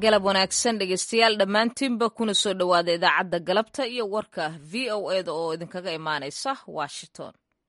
galab wanaagsan dhegeystayaal dhammaantiinba kuna soo dhowaada idaacadda galabta iyo warka v o eda oo idinkaga imaanaysa washington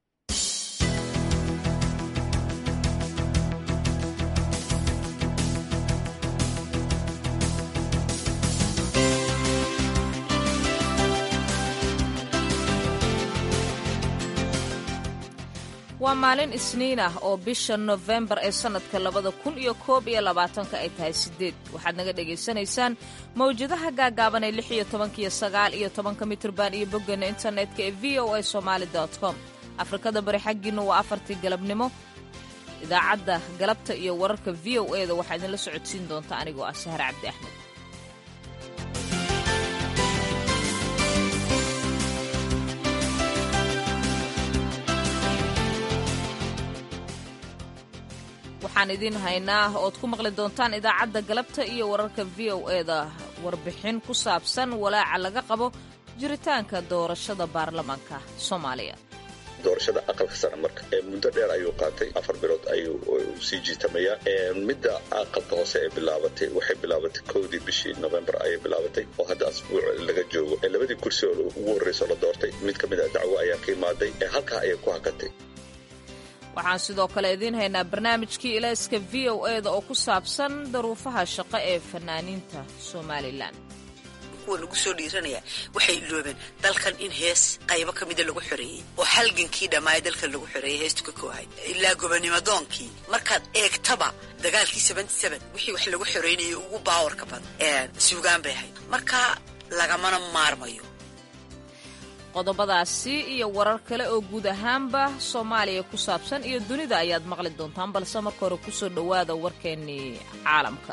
waa maalin isniin ah oo bisha nofembar ee sannadka labada kun iyo koob iyo labaatanka ay tahay sideed waxaad naga dhagaysanaysaan mawjadaha gaagaaban ee lix iyo tobanka iyo sagaal iyo tobanka mitrban iyo boggeena internetka ee v o a somaali com afrikada bari xaggiinna waa afartii galabnimo idaacadda galabta iyo wararka v o e da waxaa idinla socodsiin doonta anigoo ah sahar cabdi axmed waxaan idiin haynaa ood ku maqli doontaan idaacadda galabta iyo wararka v o eda warbixin ku saabsan walaaca laga qabo jiritaanka doorashada baarlamaanka soomaaliya doorashada aqalka sare marka muddo dheer ayuu qaatay afar bilood ayuu sii jiitamayaa midda aqalka hoose ee bilaabatay waxay bilaabatay kowdii bishii novembar ayay bilaabatay oo hadda asbuuc laga joogo labadii kursi oo ugu horreyso la doortay mid ka mid a dacwo ayaa ka imaaday halkaa ayay ku hakatay waxaan sidoo kale idiin haynaa barnaamijkii ilayska v o eda oo ku saabsan daruufaha shaqo ee fanaaniinta somalilan kuwa lagu soo dhiiranaya waxay iloobeen dalkan in hees qaybo ka mida lagu xoreeyey oo halgankii dhammaaya dalkan lagu xoreeyey heestu ka koohay ilaa gobonimadoonkii markaad eegtaba dagaalkii wixii wax lagu xoreynayay ugu baawarka badan suugaan bay ahayd marka lagamana maarmayo qodobadaasi iyo warar kale oo guud ahaanba soomaaliya ku saabsan iyo dunida ayaad maqli doontaan balse marka hore kusoo dhowaada warkeennii caalamka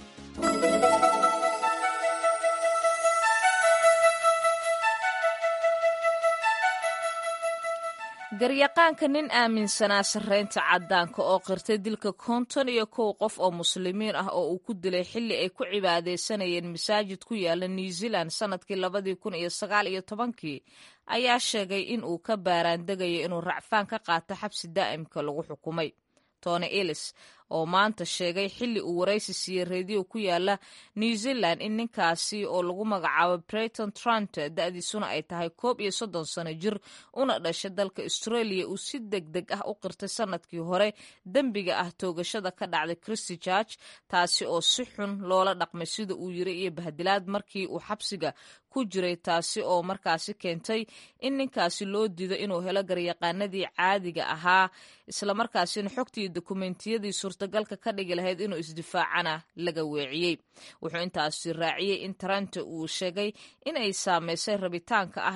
garyaqaanka nin aaminsanaa sarreynta caddaanka oo qirtay dilka konton iyo kow qof oo muslimiin ah oo uu ku dilay xilli ay ku cibaadaysanayeen masaajid ku yaala new zealand sannadkii labadii kun iyo sagaal iyo tobankii ayaa sheegay in uu ka baaraandegayo inuu racfaan ka qaato xabsi daa'imka lagu xukumay tony ellis oo maanta sheegay xilli uu waraysi siiyey reediyo ku yaala new zealand in ninkaasi oo lagu magacaabo breyton trant da'diisuna ay tahay koob iyo soddon sano jir una dhashay dalka australia uu si deg deg ah u qirtay sannadkii hore dembiga ah toogashada ka dhacday christy george taasi oo si xun loola dhaqmay sida uu yiri iyo bahdilaad markii uu xabsiga ku jiray taasi oo markaasi keentay in ninkaasi loo diido inuu helo garyaqaanadii caadiga ahaa islamarkaasina xogtii dokumentiyadii suurtagalka ka dhigi lahayd inuu isdifaacana laga weeciyey wuxuu intaasi raaciyey in taranta uu sheegay in ay saameysay rabitaanka ah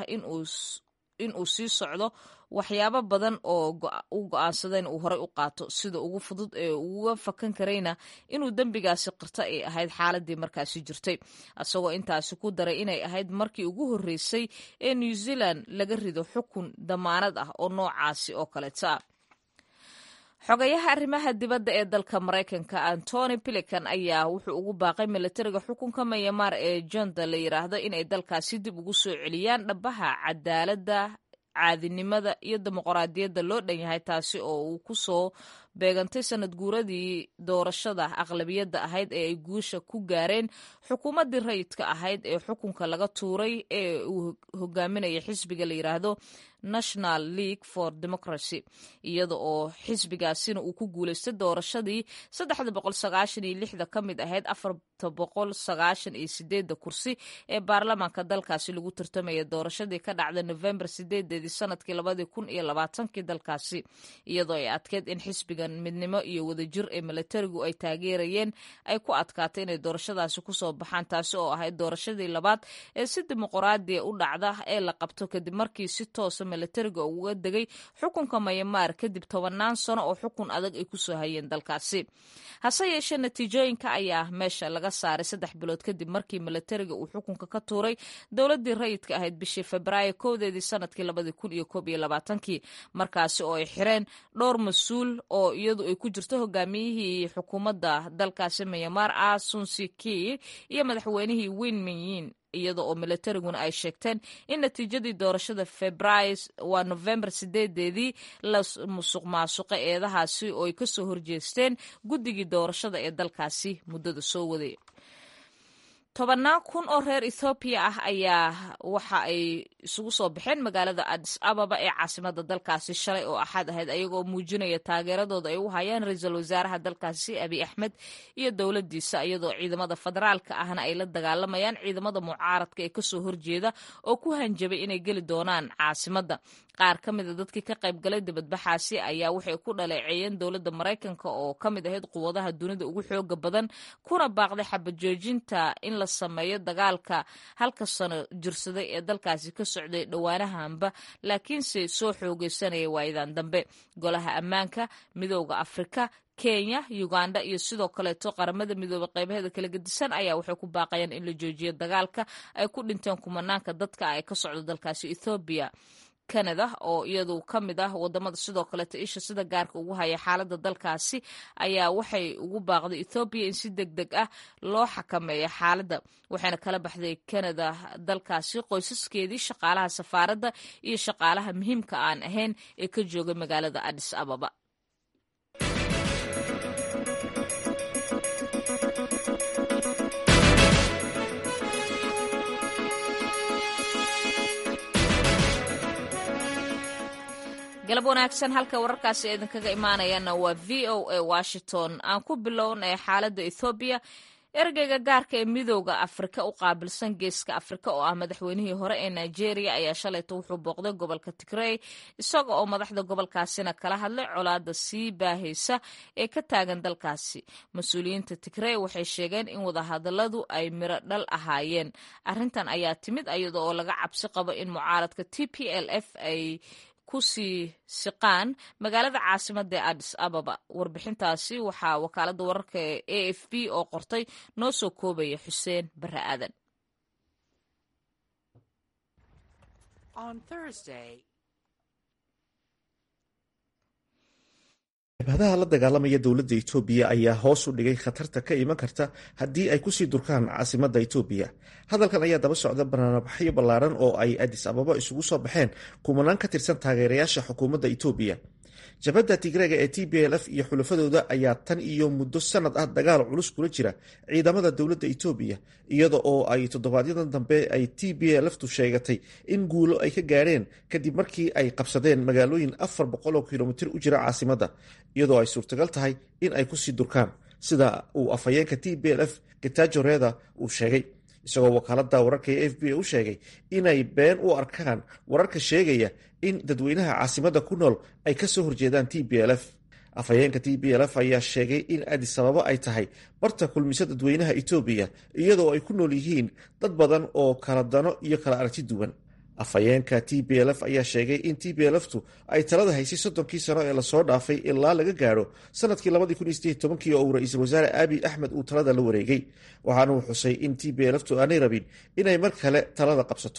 in uu sii socdo waxyaabo badan oo u go-aansada in uu horey u qaato sida ugu fudud ee uga fakan karayna inuu dembigaasi qirto ay ahayd xaaladii markaasi jirtay isagoo intaasi ku daray inay ahayd markii ugu horreysay ee new zealand laga rido xukun damaanad ah oo noocaasi oo kaleeta ah xogayaha arrimaha dibadda ee dalka maraykanka antony pilican ayaa wuxuu ugu baaqay milatariga xukunka mayamaar ee jonda la yidhaahdo inay dalkaasi dib ugu soo celiyaan dhabaha cadaaladda caadinimada iyo dimuqraadiyadda loo dhan yahay taasi oo uu ku soo beegantay sanad guuradii doorashada aqlabiyadda ahayd ee ay guusha ku gaareen xukuumaddii rayidka ahayd ee xukunka laga tuuray ee uu hogaaminaya xisbiga la yidhaahdo national league for democracy iyada oo xisbigaasina uu ku guulaystay doorashadii saddexda boqol sagaashan iyo lixda ka mid ahayd afarta boqol sagaashan iyo sideedda kursi ee baarlamaanka dalkaasi lagu tartamaya doorashadii ka dhacda novembar sideedeedii sanadkii labadii kun iyo labaatankii dalkaasi iyadoo ay adkeyd in xisbigan midnimo iyo wadajir ee milatarigu ay taageerayeen ay ku adkaatay inay doorashadaasi kusoo baxaan taasi oo ahayd doorashadii labaad ee si dimuqraadiya u dhacda ee la qabto kadib markii si toosa milatariga uga degay xukunka mayamaar kadib tobanaan sano oo xukun adag ay kusoo hayeen dalkaasi hase yeeshee natiijooyinka ayaa meesha laga saaray saddex bilood kadib markii milatariga uu xukunka ka tuuray dowladii rayidka ahayd bishii febraayo kowdeedii sanadkii labadii kun iyo koob iyo labaatankii markaasi oo ay xireen dhowr mas-uul oo iyadu ay ku jirto hogaamiyihii xukuumadda dalkaasi mayamaar ah sunsiki iyo madaxweynihii win minyin iyada oo milatariguna ay sheegteen in natiijadii doorashada februaayo waa novembar sideedeedii la musuq maasuqa eedahaasi oo ay kasoo horjeesteen guddigii doorashada ee dalkaasi muddada soo waday tobannaan kun oo reer ethoobiya ah ayaa waxa ay isugu soo baxeen magaalada adis ababa ee caasimada dalkaasi shalay oo axad ahayd ayagoo muujinaya taageeradooda ay u hayaan ra-iisul wasaaraha dalkaasi abiy axmed iyo dowladiisa iyadoo ciidamada federaalka ahna ay la dagaalamayaan ciidamada mucaaradka ee kasoo horjeeda oo ku hanjabay inay geli doonaan caasimada qaar ka mida dadkii ka qayb galay dibadbaxaasi ayaa waxay ku dhaleeceeyeen dowladda maraykanka oo ka mid ahayd quwadaha dunida ugu xooga badan kuna baaqday xabajoojinta in la sameeyo dagaalka halka sano jirsaday ee dalkaasi ka socday dhowaanahanba laakiinse soo xoogeysanaya waayadan dambe golaha ammaanka midooda afrika kenya uganda iyo sidoo kaleeto qaramada midoobey qaybaheeda kala gedisan ayaa waxay ku baaqayaan in la joojiyo dagaalka ay ku dhinteen kumanaanka dadka ay ka socdo dalkaasi ethoobiya canada oo iyadu ka mid ah wadamada sidoo kaleeto isha sida gaarka ugu haya xaalada dalkaasi ayaa waxay ugu baaqday ethoobiya in si deg deg ah loo xakameeyo xaaladda waxayna kala baxday canada dalkaasi qoysaskeedii shaqaalaha safaaradda iyo shaqaalaha muhiimka aan ahayn ee ka jooga magaalada adis ababa galab wanaagsan halka wararkaasi idinkaga imaanayaana waa v o a washington aan ku bilownay xaaladda ethoobiya ergeyga gaarka ee midooda afrika u qaabilsan geeska afrika oo ah madaxweynihii hore ee nigeria ayaa shalayto wuxuu booqday gobolka tigrey isaga oo madaxda gobolkaasina kala hadlay colaada sii baahaysa ee ka taagan dalkaasi mas-uuliyiinta tigrey waxay sheegeen in wadahadaladu ay miro dhal ahaayeen arrintan ayaa timid iyada oo laga cabsi qabo in mucaaradka t p l f ay kusii siqaan magaalada caasimada ee adis ababa warbixintaasi waxaa wakaalada wararka ee a f b oo qortay noo soo koobaya xuseen bare aadan jabhadaha la dagaalamaya dowladda etoobiya ayaa hoos u dhigay khatarta ka iman karta haddii ay kusii durkaan caasimadda etoobiya hadalkan ayaa daba socda banaanbaxyo ballaaran oo ay adis ababa isugu soo baxeen kumanaan ka tirsan taageerayaasha xukuumadda etoobiya jabhadda tigreega ee t b l f iyo xulafadooda ayaa tan iyo muddo sanad ah dagaal culus kula jira ciidamada dowladda etoobiya iyada oo ay toddobaadyada dambe ay t b lftu sheegatay in guulo ay ka gaadheen kadib markii ay qabsadeen magaalooyin afar boqoloo kilomitir u jira caasimadda iyadoo ay suurtagal tahay in ay kusii durkaan sida uu afhayeenka t b l f getajo reda uu sheegay isagoo wakaalada wararka ee f b a u sheegay inay been u arkaan wararka sheegaya in dadweynaha caasimadda ku nool ay ka soo horjeedaan t b l f afhayeenka t b l f ayaa sheegay in adis ababa ay tahay barta kulmisa dadweynaha etoobiya iyadoo ay ku nool yihiin dad badan oo kala dano iyo kala aragti duwan afhayeenka t b l f ayaa sheegay in t b lftu ay talada haysay soddonkii sano ee lasoo dhaafay ilaa laga gaadho sanadkii labadii oo uu ra-iisul wasaare abiy axmed uu talada la wareegay waxaana uu xusay in t b lftu aanay rabin inay mar kale talada qabsato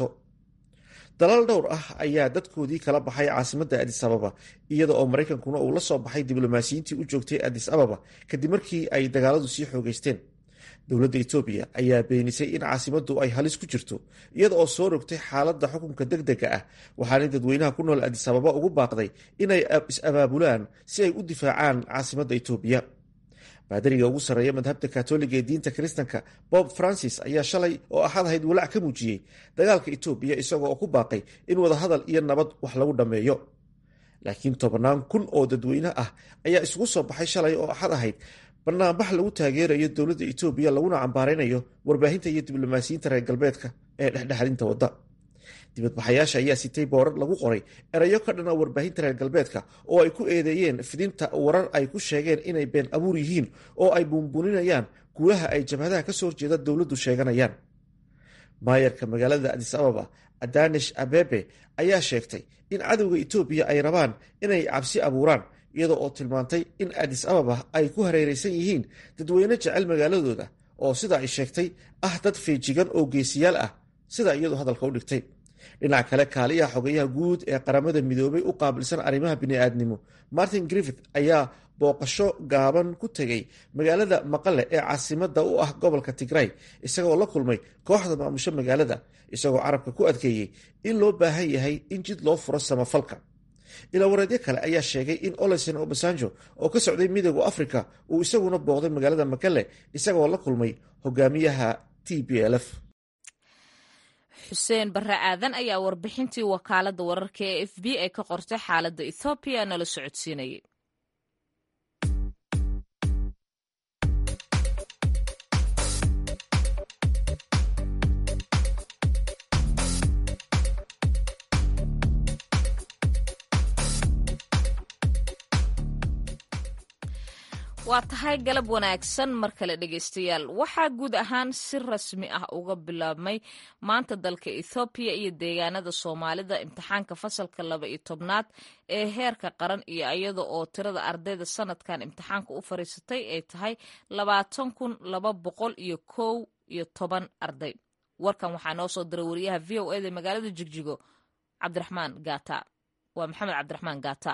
dalaal dhowr ah ayaa dadkoodii kala baxay caasimadda adis ababa iyada oo maraykankuna uu la soo baxay diblomaasiyiintii u joogtay adis ababa kadib markii ay dagaaladu sii xoogeysteen dowladda etoobiya ayaa beenisay in caasimaddu ay halis ku jirto iyada oo soo rogtay xaaladda xukunka deg dega ah waxaanay dadweynaha ku nool adis ababa ugu baaqday inay is-abaabulaan si ay u difaacaan caasimadda etoobiya baadariga ugu sarreeya madhabta katoliga ee diinta kiristanka bob francis ayaa shalay oo axad ahayd walaac ka muujiyey dagaalka etoobiya isagoo oo ku baaqay in wadahadal iyo nabad wax lagu dhammeeyo laakiin tobannaan kun oo dadweyne ah ayaa isugu soo baxay shalay oo axad ahayd banaanbax lagu taageerayo dowladda etoobiya laguna cambaaraynayo warbaahinta iyo diblomaasiyiinta reer galbeedka ee dhexdhexaadinta wadda dibadbaxayaasha ayaa sitay boorar lagu qoray erayo ka dhana warbaahinta reer galbeedka oo ay ku eedeeyeen fidinta warar ay ku sheegeen inay been abuur yihiin oo ay buunbuuninayaan guulaha ay jabhadaha ka soo horjeeda dowladdu sheeganayaan maayarka magaalada adis ababa adanish abebe ayaa sheegtay in cadowga etoobiya ay rabaan inay cabsi abuuraan iyada oo tilmaantay in adis ababa ay ku hareereysan yihiin dadweyne jecel magaaladooda oo sida ay sheegtay ah dad feejigan oo geesiyaal ah sida iyadu hadalka u dhigtay dhinac kale kaaliyaha xogeyaha guud ee qaramada midoobay u qaabilsan arrimaha bini'aadnimo martin griffith ayaa booqasho gaaban ku tegay magaalada maqale ee caasimada u ah gobolka tigray isagoo la kulmay kooxda maamusho magaalada isagoo carabka ku adkeeyey in loo baahan yahay in jid loo furo samafalka ilaawareedyo kale ayaa sheegay in olesen obasanjo oo ka socday midooda africa uu isaguna booqday magaalada makale isagoo la kulmay hogaamiyaha t b l f xuseen barre aadan ayaa warbixintii wakaaladda wararka ee f b ay ka qortay xaaladda ethoobiya nala socodsiinayay waa tahay galab wanaagsan mar kale dhegaystayaal waxaa guud ahaan si rasmi ah uga bilaabmay maanta dalka ethoobiya iyo deegaanada soomaalida imtixaanka fasalka laba iyo tobnaad ee heerka qaran iyo iyada oo tirada ardayda sanadkan imtixaanka u fariisatay ay tahay labaatan kun laba boqol iyo kow iyo toban arday warkan waxaa noo soo diray wariyaha v o eda magaalada jigjigo cabdiraxmaan gata waa maxamed cabdiraxmaan gata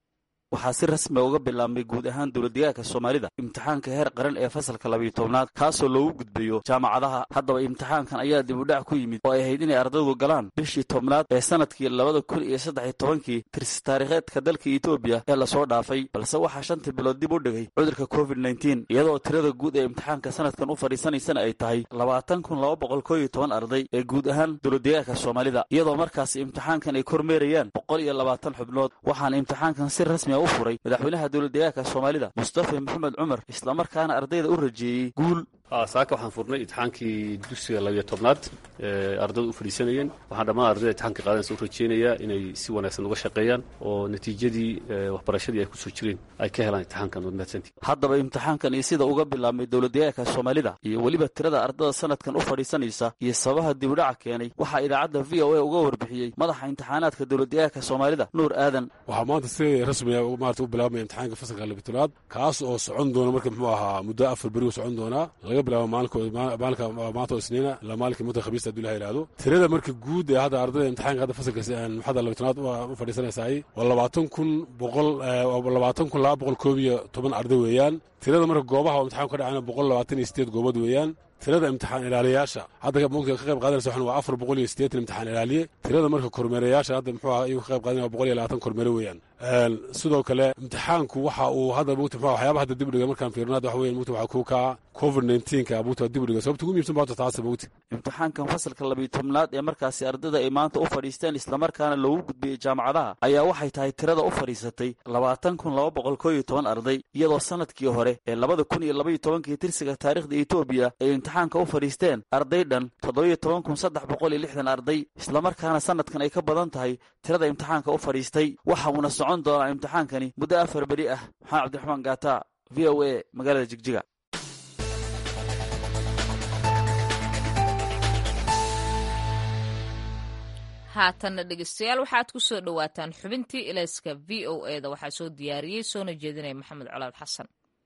waxaa si rasmiga uga bilaabmay guud ahaan dowladdegaanka soomaalida imtixaanka heer qaran ee fasalka labayo tobnaad kaasoo loogu gudbayo jaamacadaha haddaba imtixaankan ayaa dib udhac ku yimid oo ay ahayd inay ardaydu galaan bishii tobnaad ee sanadkii labada kun iyo saddexiyo tobankii tirsi taariikheedka dalka etoobiya ee lasoo dhaafay balse waxaa shantii bilood dib u dhigay cudurka covid nteen iyadoo tirada guud ee imtixaanka sanadkan u fadhiisanaysana ay tahay labaatan kun laba boqol koo iyo toban arday ee guud ahaan dowladdegaanka soomaalida iyadoo markaas imtixaankan ay kormeerayaan boqol iyo labaatan xubnood waxaana imtixaankan si rasmi u furay madaxweynaha dowladdegaanka soomaalida mustafa maxamed cumar islamarkaana ardayda u rajeeyey guul saaka waxaan furnay imtixaankii dugsiga labiyo tobnaad ee ardaydu u fadhiisanayeen waxaan dhammaan ardayda imtixaanka qaadanaysa u rajeynayaa inay si wanaagsan uga shaqeeyaan oo natiijadii waxbarashadii ay kusoo jireen ay ka helaan imtixaankan waad mahadsantii haddaba imtixaankan iyo sida uga bilaabmay dowladdegaanka soomaalida iyo weliba tirada ardada sanadkan u fadhiisanaysa iyo sababaha dibudhaca keenay waxaa idaacadda v o a uga warbixiyey madaxa imtixaanaadka dowladdegaanka soomaalida nuur aadan waxaa maanta si rasmiga maarata u bilaabmaya imtixaanka fasalka labiyo tobnaad kaas oo socon doona marka muxuu ahaa muddo afar beri u socon doonaa laga bilaabo maalinka maanta oo isniina ilaa maalinka mudda khamiista haduu ilaha yidhahdo tirada marka guud ee hadda ardayda imtixaanka hadda fasalka maxada labiyo tobnaad u fadhiisanaysaay waa labaatan kun boqol labaatan kun laba boqol koob iyo toban arday weeyaan tirada marka goobaha oo imtixaanku ka dhacayna boqol labaatan iyo sideed goobood weeyaan tirada imtixaan ilaaliyayaasha hadda mugta ka qayb qaadanaysa waxan waa afar boqol iyo siddeetan imtixaan ilaaliye tirada marka kormeerayaasha hadda muxuu aha iyagu ka qayb qaadanaya waa boqol iyo labaatan kormeere weeyaan sidoo kale imtixaanku waxa uu hadda mugta muxuu waxyaabaha hadda dib dhiga markaan fiirino hadda waxa weyan mugta waxaa ku kaa covid nineteenka mugta dib dhiga sababta ugu muhiimsan baata taasa mugta imtixaankan fasalka labiyo tobnaad ee markaasi ardayda ay maanta u fadhiisteen islamarkaana loogu gudbiyey jaamacadaha ayaa waxay tahay tirada u fadhiisatay labaatan kun laba boqol koo iyo toban arday iyadoo sanadkii hore ee labada kun iyo labaiyo tobankii tirsiga taariikhda etoobiya ay imtixaanka u fadhiisteen arday dhan toddobiyo toban kun saddex boqol iyo lixdan arday islamarkaana sanadkan ay ka badan tahay tirada imtixaanka u fadhiistay waxa uuna socon doonaa imtixaankani muddo afar beri ah maxamed cabdiraxmaan gaata v o a magaalada jigjiga haatanna dhegeystayaal waxaad ku soo dhowaataan xubintii ilayska v o e da waxaa soo diyaariyey soona jeedinaya maxamed colaad xasan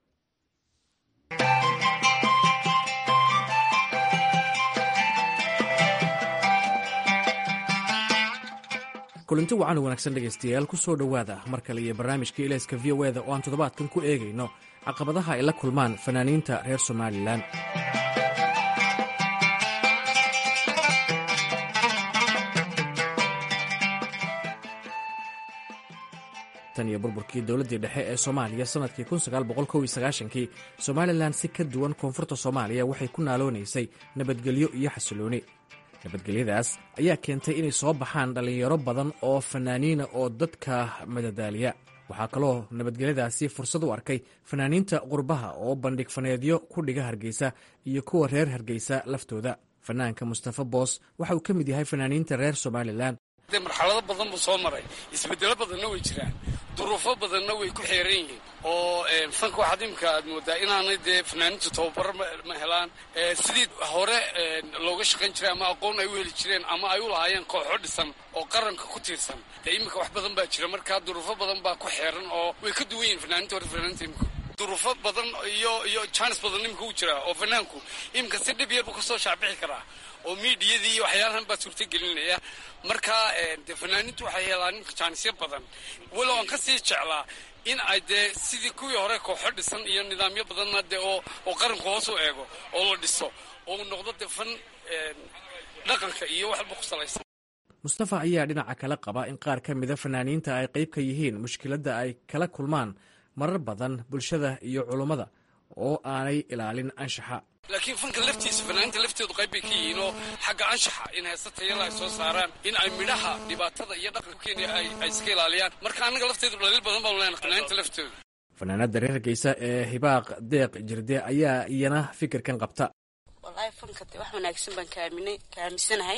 kulanti wacan wanaagsan dhegaystayaal ku soo dhowaada mar kale iyo barnaamijka ilayska v o eda oo aan toddobaadkan ku eegayno caqabadaha ay la kulmaan fanaaniinta reer somalilan tan iyo burburkii dowladdii dhexe ee soomaaliya sannadkii kii somalilan si ka duwan koonfurta soomaaliya waxay ku naaloonaysay nabadgelyo iyo xasilooni nabadgelyadaas ayaa keentay inay soo baxaan dhallinyaro badan oo fanaaniina oo dadka madadaaliya waxaa kaloo nabadgelyadaasi fursad u arkay fanaaniinta qurbaha oo bandhig faneedyo ku dhiga hargeysa iyo kuwa reer hargeysa laftooda fanaanka mustafa boos waxa uu ka mid yahay fanaaniinta reer somalilan de marxalado badan buu soo maray isbedelo badanna way jiraan duruufo badanna way ku xeeran yihiin oo fanka waxaad imika aad moodaa inaanay dee fanaaniintu tababaro ma helaan sidii hore looga shaqayn jiray ama aqoon ay u heli jireen ama ay u lahaayeen kooxo dhisan oo qaranka ku tiirsan dee iminka wax badan baa jira markaa duruufo badan baa ku xeeran oo way ka duwan yihin fanaaniinta hore fanaaniinta imika duruufo badan iyo iyo jaanis badan imika u jira oo fanaanku imika si dhib yar buu kasoo shaacbixi karaa oo miidiyadii iyo waxyaalahan baa suurta gelinaya marka dee fanaaniintu waxay helaan imika jaanisyo badan walow aan ka sii jeclaa in ay dee sidii kuwii hore kooxo dhisan iyo nidaamyo badanna dee oo oo qaranku hoos u eego oo la dhiso oo noqdo dee fan dhaqanka iyo waxba ku salaysan mustafa ayaa dhinaca kale qaba in qaar ka mida fanaaniinta ay qayb ka yihiin mushkiladda ay kala kulmaan marar badan bulshada iyo culummada oo aanay ilaalin anshaxa laakiin fanka laftiisa fanaaniinta laftoodu qayb bay ka yihiin oo xagga anshaxa in heesta tayala ay soo saaraan in ay midhaha dhibaatada iyo dhaqanka kenya ay iska ilaaliyaan marka annaga lafteedu dhaliil badan baanu leenahay fanaaniinta laftooda fanaanada reer hargeysa ee hibaaq deeq jirde ayaa iyana fikirkan qabta wallaahi fanka de wax wanaagsan baan kaaminay kaamisanahay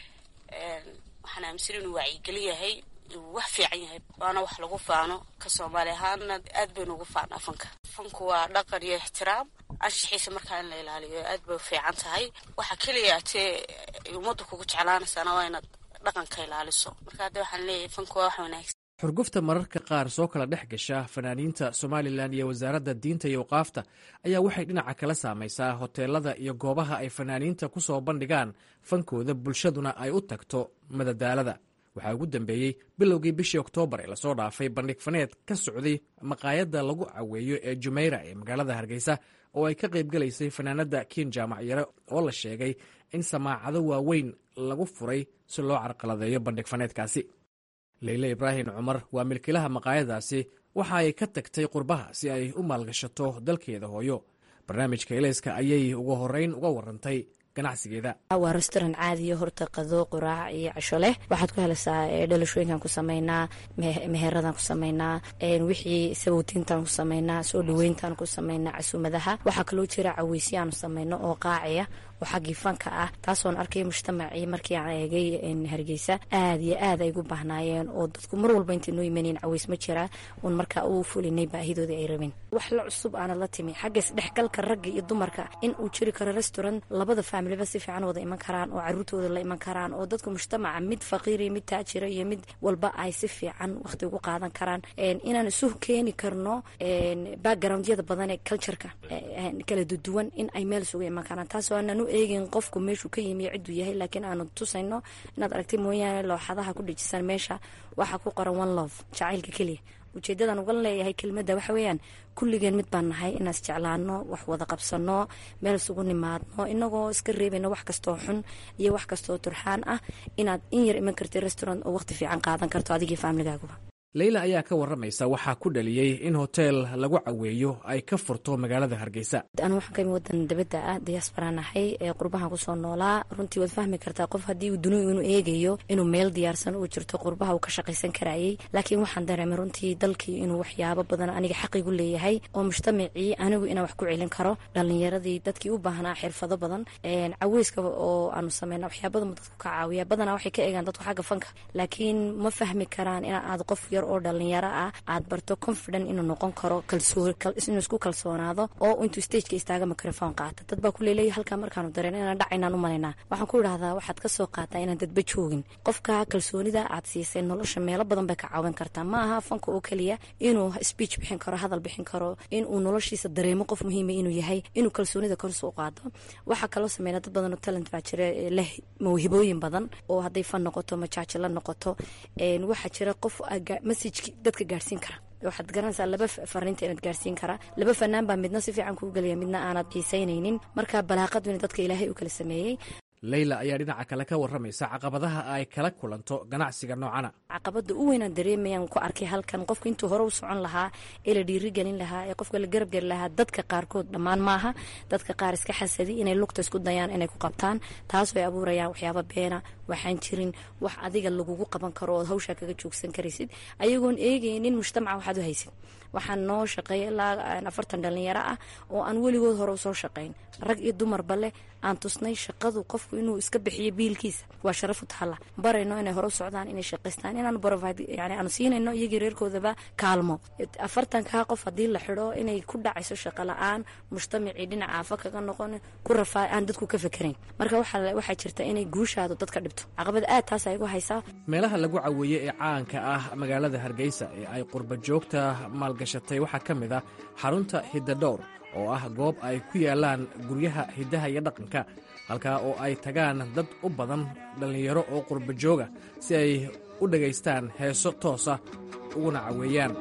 waxaan aaminsan inuu wacyigelin yahay inuu wax fiican yahay waana wax lagu faano ka soomaali ahaana aad baynu ugu faanaa fanka fanku waa dhaqan iyo ixtiraam anshaxiisa markaa in la ilaaliyo aad bay u fiican tahay waxa keliya tee ummadda kugu jeclaanaysaana waa inaad dhaqanka ilaaliso marka hadda waxaan leeyahay fanku waa wax wanaagsan xurgufta mararka qaar soo kala dhex gasha fanaaniinta somalilan iyo wasaaradda diinta iyo waqaafta ayaa waxay dhinaca kala saamaysaa hoteelada iyo goobaha ay fanaaniinta ku soo bandhigaan fankooda bulshaduna ay u tagto madadaalada waxaa ugu dambeeyey bilowgii bishii oktoobar ee lasoo dhaafay bandhig faneed ka socday maqaayadda lagu caweeyo ee jumayra ee magaalada hargeysa oo ay ka qaybgalaysay fanaanadda kiin jaamac yare oo la sheegay in samaacado waaweyn lagu furay si loo carqaladeeyo bandhig faneedkaasi leyle ibraahim cumar waa milkilaha maqaayadaasi waxa ay ka tagtay qurbaha si ay u maalgashato dalkeeda hooyo barnaamijka eleyska ayay ugu horeyn uga warantay ganacsigeeda waa restaurant caadiya horta qado quraac iyo casho leh waxaad ku helaysaa dhalashooyinkan ku sameynaa meheradaan ku sameynaa wixii sabowtiintaan ku sameynaa soo dhaweyntaan ku sameynaa casuumadaha waxaa kaloo jira caweysi aanu sameyno oo qaaciya oo xaggii fanka ah taasoon arkay mujtamacii markii aan eegay hargeysa aad iyo aad ay gu baahnaayeen oo dadku mar walba intay noo imaneen caweys ma jiraa uun markaa u fulinay baahidoodii ay rabeen wax la cusub aana la timi xagga isdhexgalka ragga iyo dumarka in uu jiri karo restaurant labada faamiliba si fiican wada iman karaan oo caruurtooda la iman karaan oo dadka mujtamaca mid faqiiriyo mid taajira iyo mid walba ay si fiican waqti ugu qaadan karaan inaan isu keeni karno backgroundyada badan ee cultureka kala duduwan in ay meel isugu iman karaan taasoo aanan u eegin qofku meeshuu ka yimi cidduu yahay laakiin aanu tusayno inaad aragtay mooyaane looxadaha ku dhejisan meesha waxaa ku qoran one love jacaylka keliya ujeedadan uga leeyahay kelmadda waxa weeyaan kulligeen mid baan nahay inaan isjeclaano wax wada qabsano meel isugu nimaadno inagoo iska reebayno wax kastoo xun iyo wax kastoo turxaan ah inaad in yar iman kartid restaurant oo waqti fiican qaadan karto adigii faamligaaguba leyla ayaa ka waramaysa waxaa ku dhaliyey in hoteel lagu caweeyo ay ka furto magaalada hargeysa anu waxaan ka imi wadan dabadda ah diyaasbara nahay ee qurbahan kusoo noolaa runtii waad fahmi kartaa qof haddii uu duniyu inuu eegayo inuu meel diyaarsan uu jirto qurbaha uu ka shaqaysan karayay laakiin waxaan dareemay runtii dalkii inuu waxyaabo badan aniga xaqigu leeyahay oo mujtamacii anigu inaan wax ku celin karo dhalinyaradii dadkii u baahnaa xirfado badan caweyska oo aanu sameyna waxyaabada dadku ka caawiya badanaa waxay ka eegaan dadku xagga fanka laakiin ma fahmi karaan in aad qof oo dhalinyaro ah aad barto confident inuu noqon karo inuu isku kalsoonaado oo intuu stageka istaaga microphone qaata dad baa kuleeleeya halkaa markaanu dareen inaan dhacaynaan u malaynaa waxaan ku idhahdaa waxaad kasoo qaataa inaan dadba joogin qofka kalsoonida aad siisay nolosha meelo badan bay ka caawin kartaa ma aha fanka oo keliya inuu speech bixin karo hadal bixin karo inuu noloshiisa dareemo qof muhiima inuu yahay inuu kalsoonida korsa u qaado waxaa kaloo sameynaa dad badan oo talent baa jira leh mawhibooyin badan oo hadday fan noqoto majaaji la noqoto waxaa jira qof messajki dadka gaadhsiin kara waxaad garanaysaa laba fariinta inaad gaarsiin karaa laba fanaan baa midna si fiican kuu gelaya midna aanad xiisaynaynin marka balaaqadu in dadka ilaahay u kala sameeyey leyla ayaa dhinaca kale ka waramaysa caqabadaha ay kala kulanto ganacsiga noocana caqabada u weynaan dareemayaan ku arkay halkan qofka intuu hore u socon lahaa ee la dhiirigelin lahaa ee qofka la garabgeli lahaa dadka qaarkood dhammaan maaha dadka qaar iska xasadi inay lugta isku dayaan inay ku qabtaan taasoo ay abuurayaan waxyaaba beena waxaan jirin wax adiga lagugu qaban karo ood hawshaa kaga joogsan karaysid ayagoon eegaynin mujtamaca waxaad u haysid waxaan noo shaqeeya ilaa afartan dhalinyaro ah oo aan weligood hore usoo shaqayn rag iyo dumarba leh aan tusnay shaqadu qofku inuu iska bixiyo biilkiisa waa sharafu tahalla barayno inay hore u socdaan inay shaqaystaan inaanu provide yani aanu siinayno iyagii reerkoodaba kaalmo afartankaa qof haddii la xidho inay ku dhacayso shaqo la-aan mujtamacii dhinaca afa kaga noqon ku rafaa aan dadku ka fekerayn marka waxaa jirta inay guushaadu dadka dhibto caqabad aad taas ay gu haysaa meelaha lagu caweeye ee caanka ah magaalada hargeysa ee ay qurba joogta maalgashatay waxaa ka mid ah xarunta hiddadhowr oo ah goob ay ku yaalaan guryaha hiddaha iyo dhaqanka halkaa oo ay tagaan dad u badan dhallinyaro oo qurba jooga si ay u dhagaystaan heeso toosa uguna caweeyaan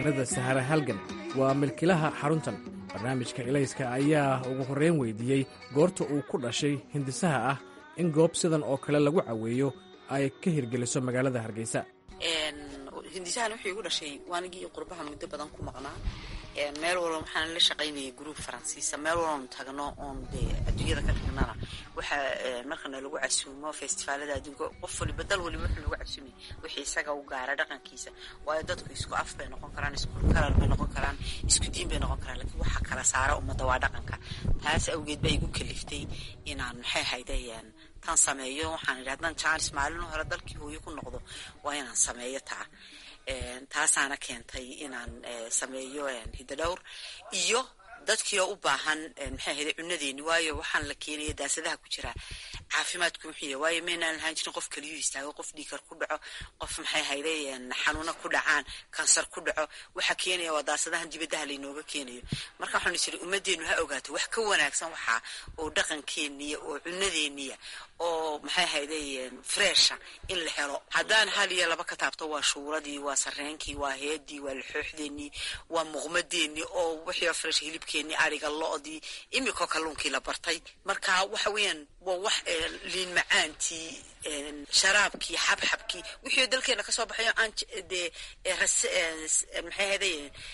fanaanada sahara halgan waa milkilaha xaruntan barnaamijka ilayska ayaa ugu horreyn weydiiyey goorta uu ku dhashay hindisaha ah in goob sidan oo kale lagu caweeyo ay ka hirgeliso magaalada hargeysa hindisahan wuxuu igu dhashay waanigii qurbaha muddo badan ku maqnaa meel walba waxaan la shaqaynayay gruub faransiisa meel walbaanu tagno oon dee adduunyada ka tagnana waxa markana lagu casuumo festivaalada adduunka qof waliba dal waliba wuxuu lagu casuumay wixii isaga u gaara dhaqankiisa waayo dadku isku af bay noqon karaan isku kalar bay noqon karaan isku diin bay noqon karaan laakiin waxa kala saara ummadda waa dhaqanka taas awgeed baa igu kaliftay inaan maxay haydayaan tan sameeyo waxaan idhi haddaan jaanis maalin hore dalkii hooyo ku noqdo waa inaan sameeyo taa taasaana keentay inaan sameeyo hidadhowr iyo dadkiioo u baahan maxay ahayde cunadeeni waayo waxaan la keenaya daasadaha ku jira caafimaadku muxiya waayo maynaan lahaan jirin qof kaliyu istaago qof dhiikar ku dhaco qof maxay ahayde xanuuna ku dhacaan kansar ku dhaco waxa keenaya waa daasadahan dibadaha laynooga keenayo marka waxaanu jira ummadeenu ha ogaato wax ka wanaagsan waxaa oo dhaqankeeniya oo cunadeeniya oo maxay ahayde fresha in la helo haddaan hal iyo laba ka taabto waa shuuradii waa sareenkii waa heedii waa laxooxdeenii waa muuqmadeenii oo wixii fresh hilibkeenii ariga lo-dii imikoo kalluunkii la bartay marka waxa weeyaan waa wax liin macaantii sharaabkii xabxabkii wixii dalkeena kasoo baxayo aan dee maxay ahayde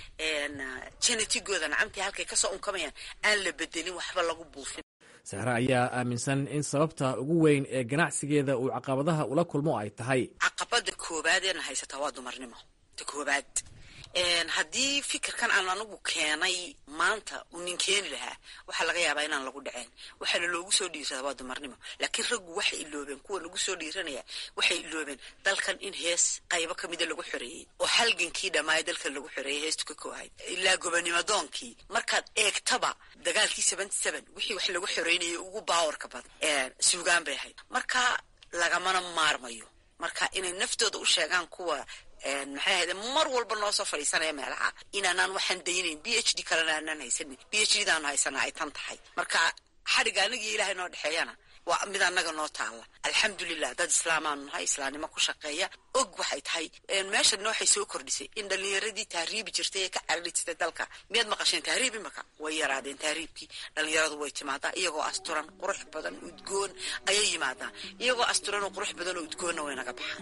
genetigooda nacamtii halkay kasoo unkamayaan aan la bedelin waxba lagu buufin sahre ayaa aaminsan in sababta ugu weyn ee ganacsigeeda uu caqabadaha ula kulmo ay tahay caqabada koobaad eena haysataa waa dumarnimo ta koobaad haddii fikirkan aan anigu keenay maanta uu nin keeni lahaa waxaa laga yaabaa inaan lagu dhaceen waxaana loogu soo dhiirsadaa waa dumarnimo laakiin raggu waxay iloobeen kuwa lagu soo dhiiranaya waxay iloobeen dalkan in hees qaybo ka mida lagu xoreeyey oo halgankii dhammaaya dalkan lagu xoreeyey heestu ka koohay ilaa gobonimadoonkii markaad eegtaba dagaalkii seventy seven wixii wax lagu xoreynayay ugu baawarka badan suugaan bay ahayd marka lagamana maarmayo marka inay naftooda u sheegaan kuwa maxay ahayde mar walba noo soo fadhiisanaya meelaha inaanaan waxaan daynayn b h d kalena aanaan haysanin b h d daanu haysanaa ay tan tahay marka xadhigga anagii ilaahay noo dhexeeyana waa mid annaga noo taalla alxamdulilah dad islaamaanu nahay islaamnimo ku shaqeeya og waxay tahay meeshana waxay soo kordhisay in dhallinyaradii tahriibi jirtay ee ka carari jirtay dalka miyaad maqasheen tahriib imaka way yaraadeen tahriibkii dhallinyaradu way timaadaa iyagoo asturan qurux badan udgoon ayay yimaadaan iyagoo asturan oo qurux badan oo udgoonna way naga baxaan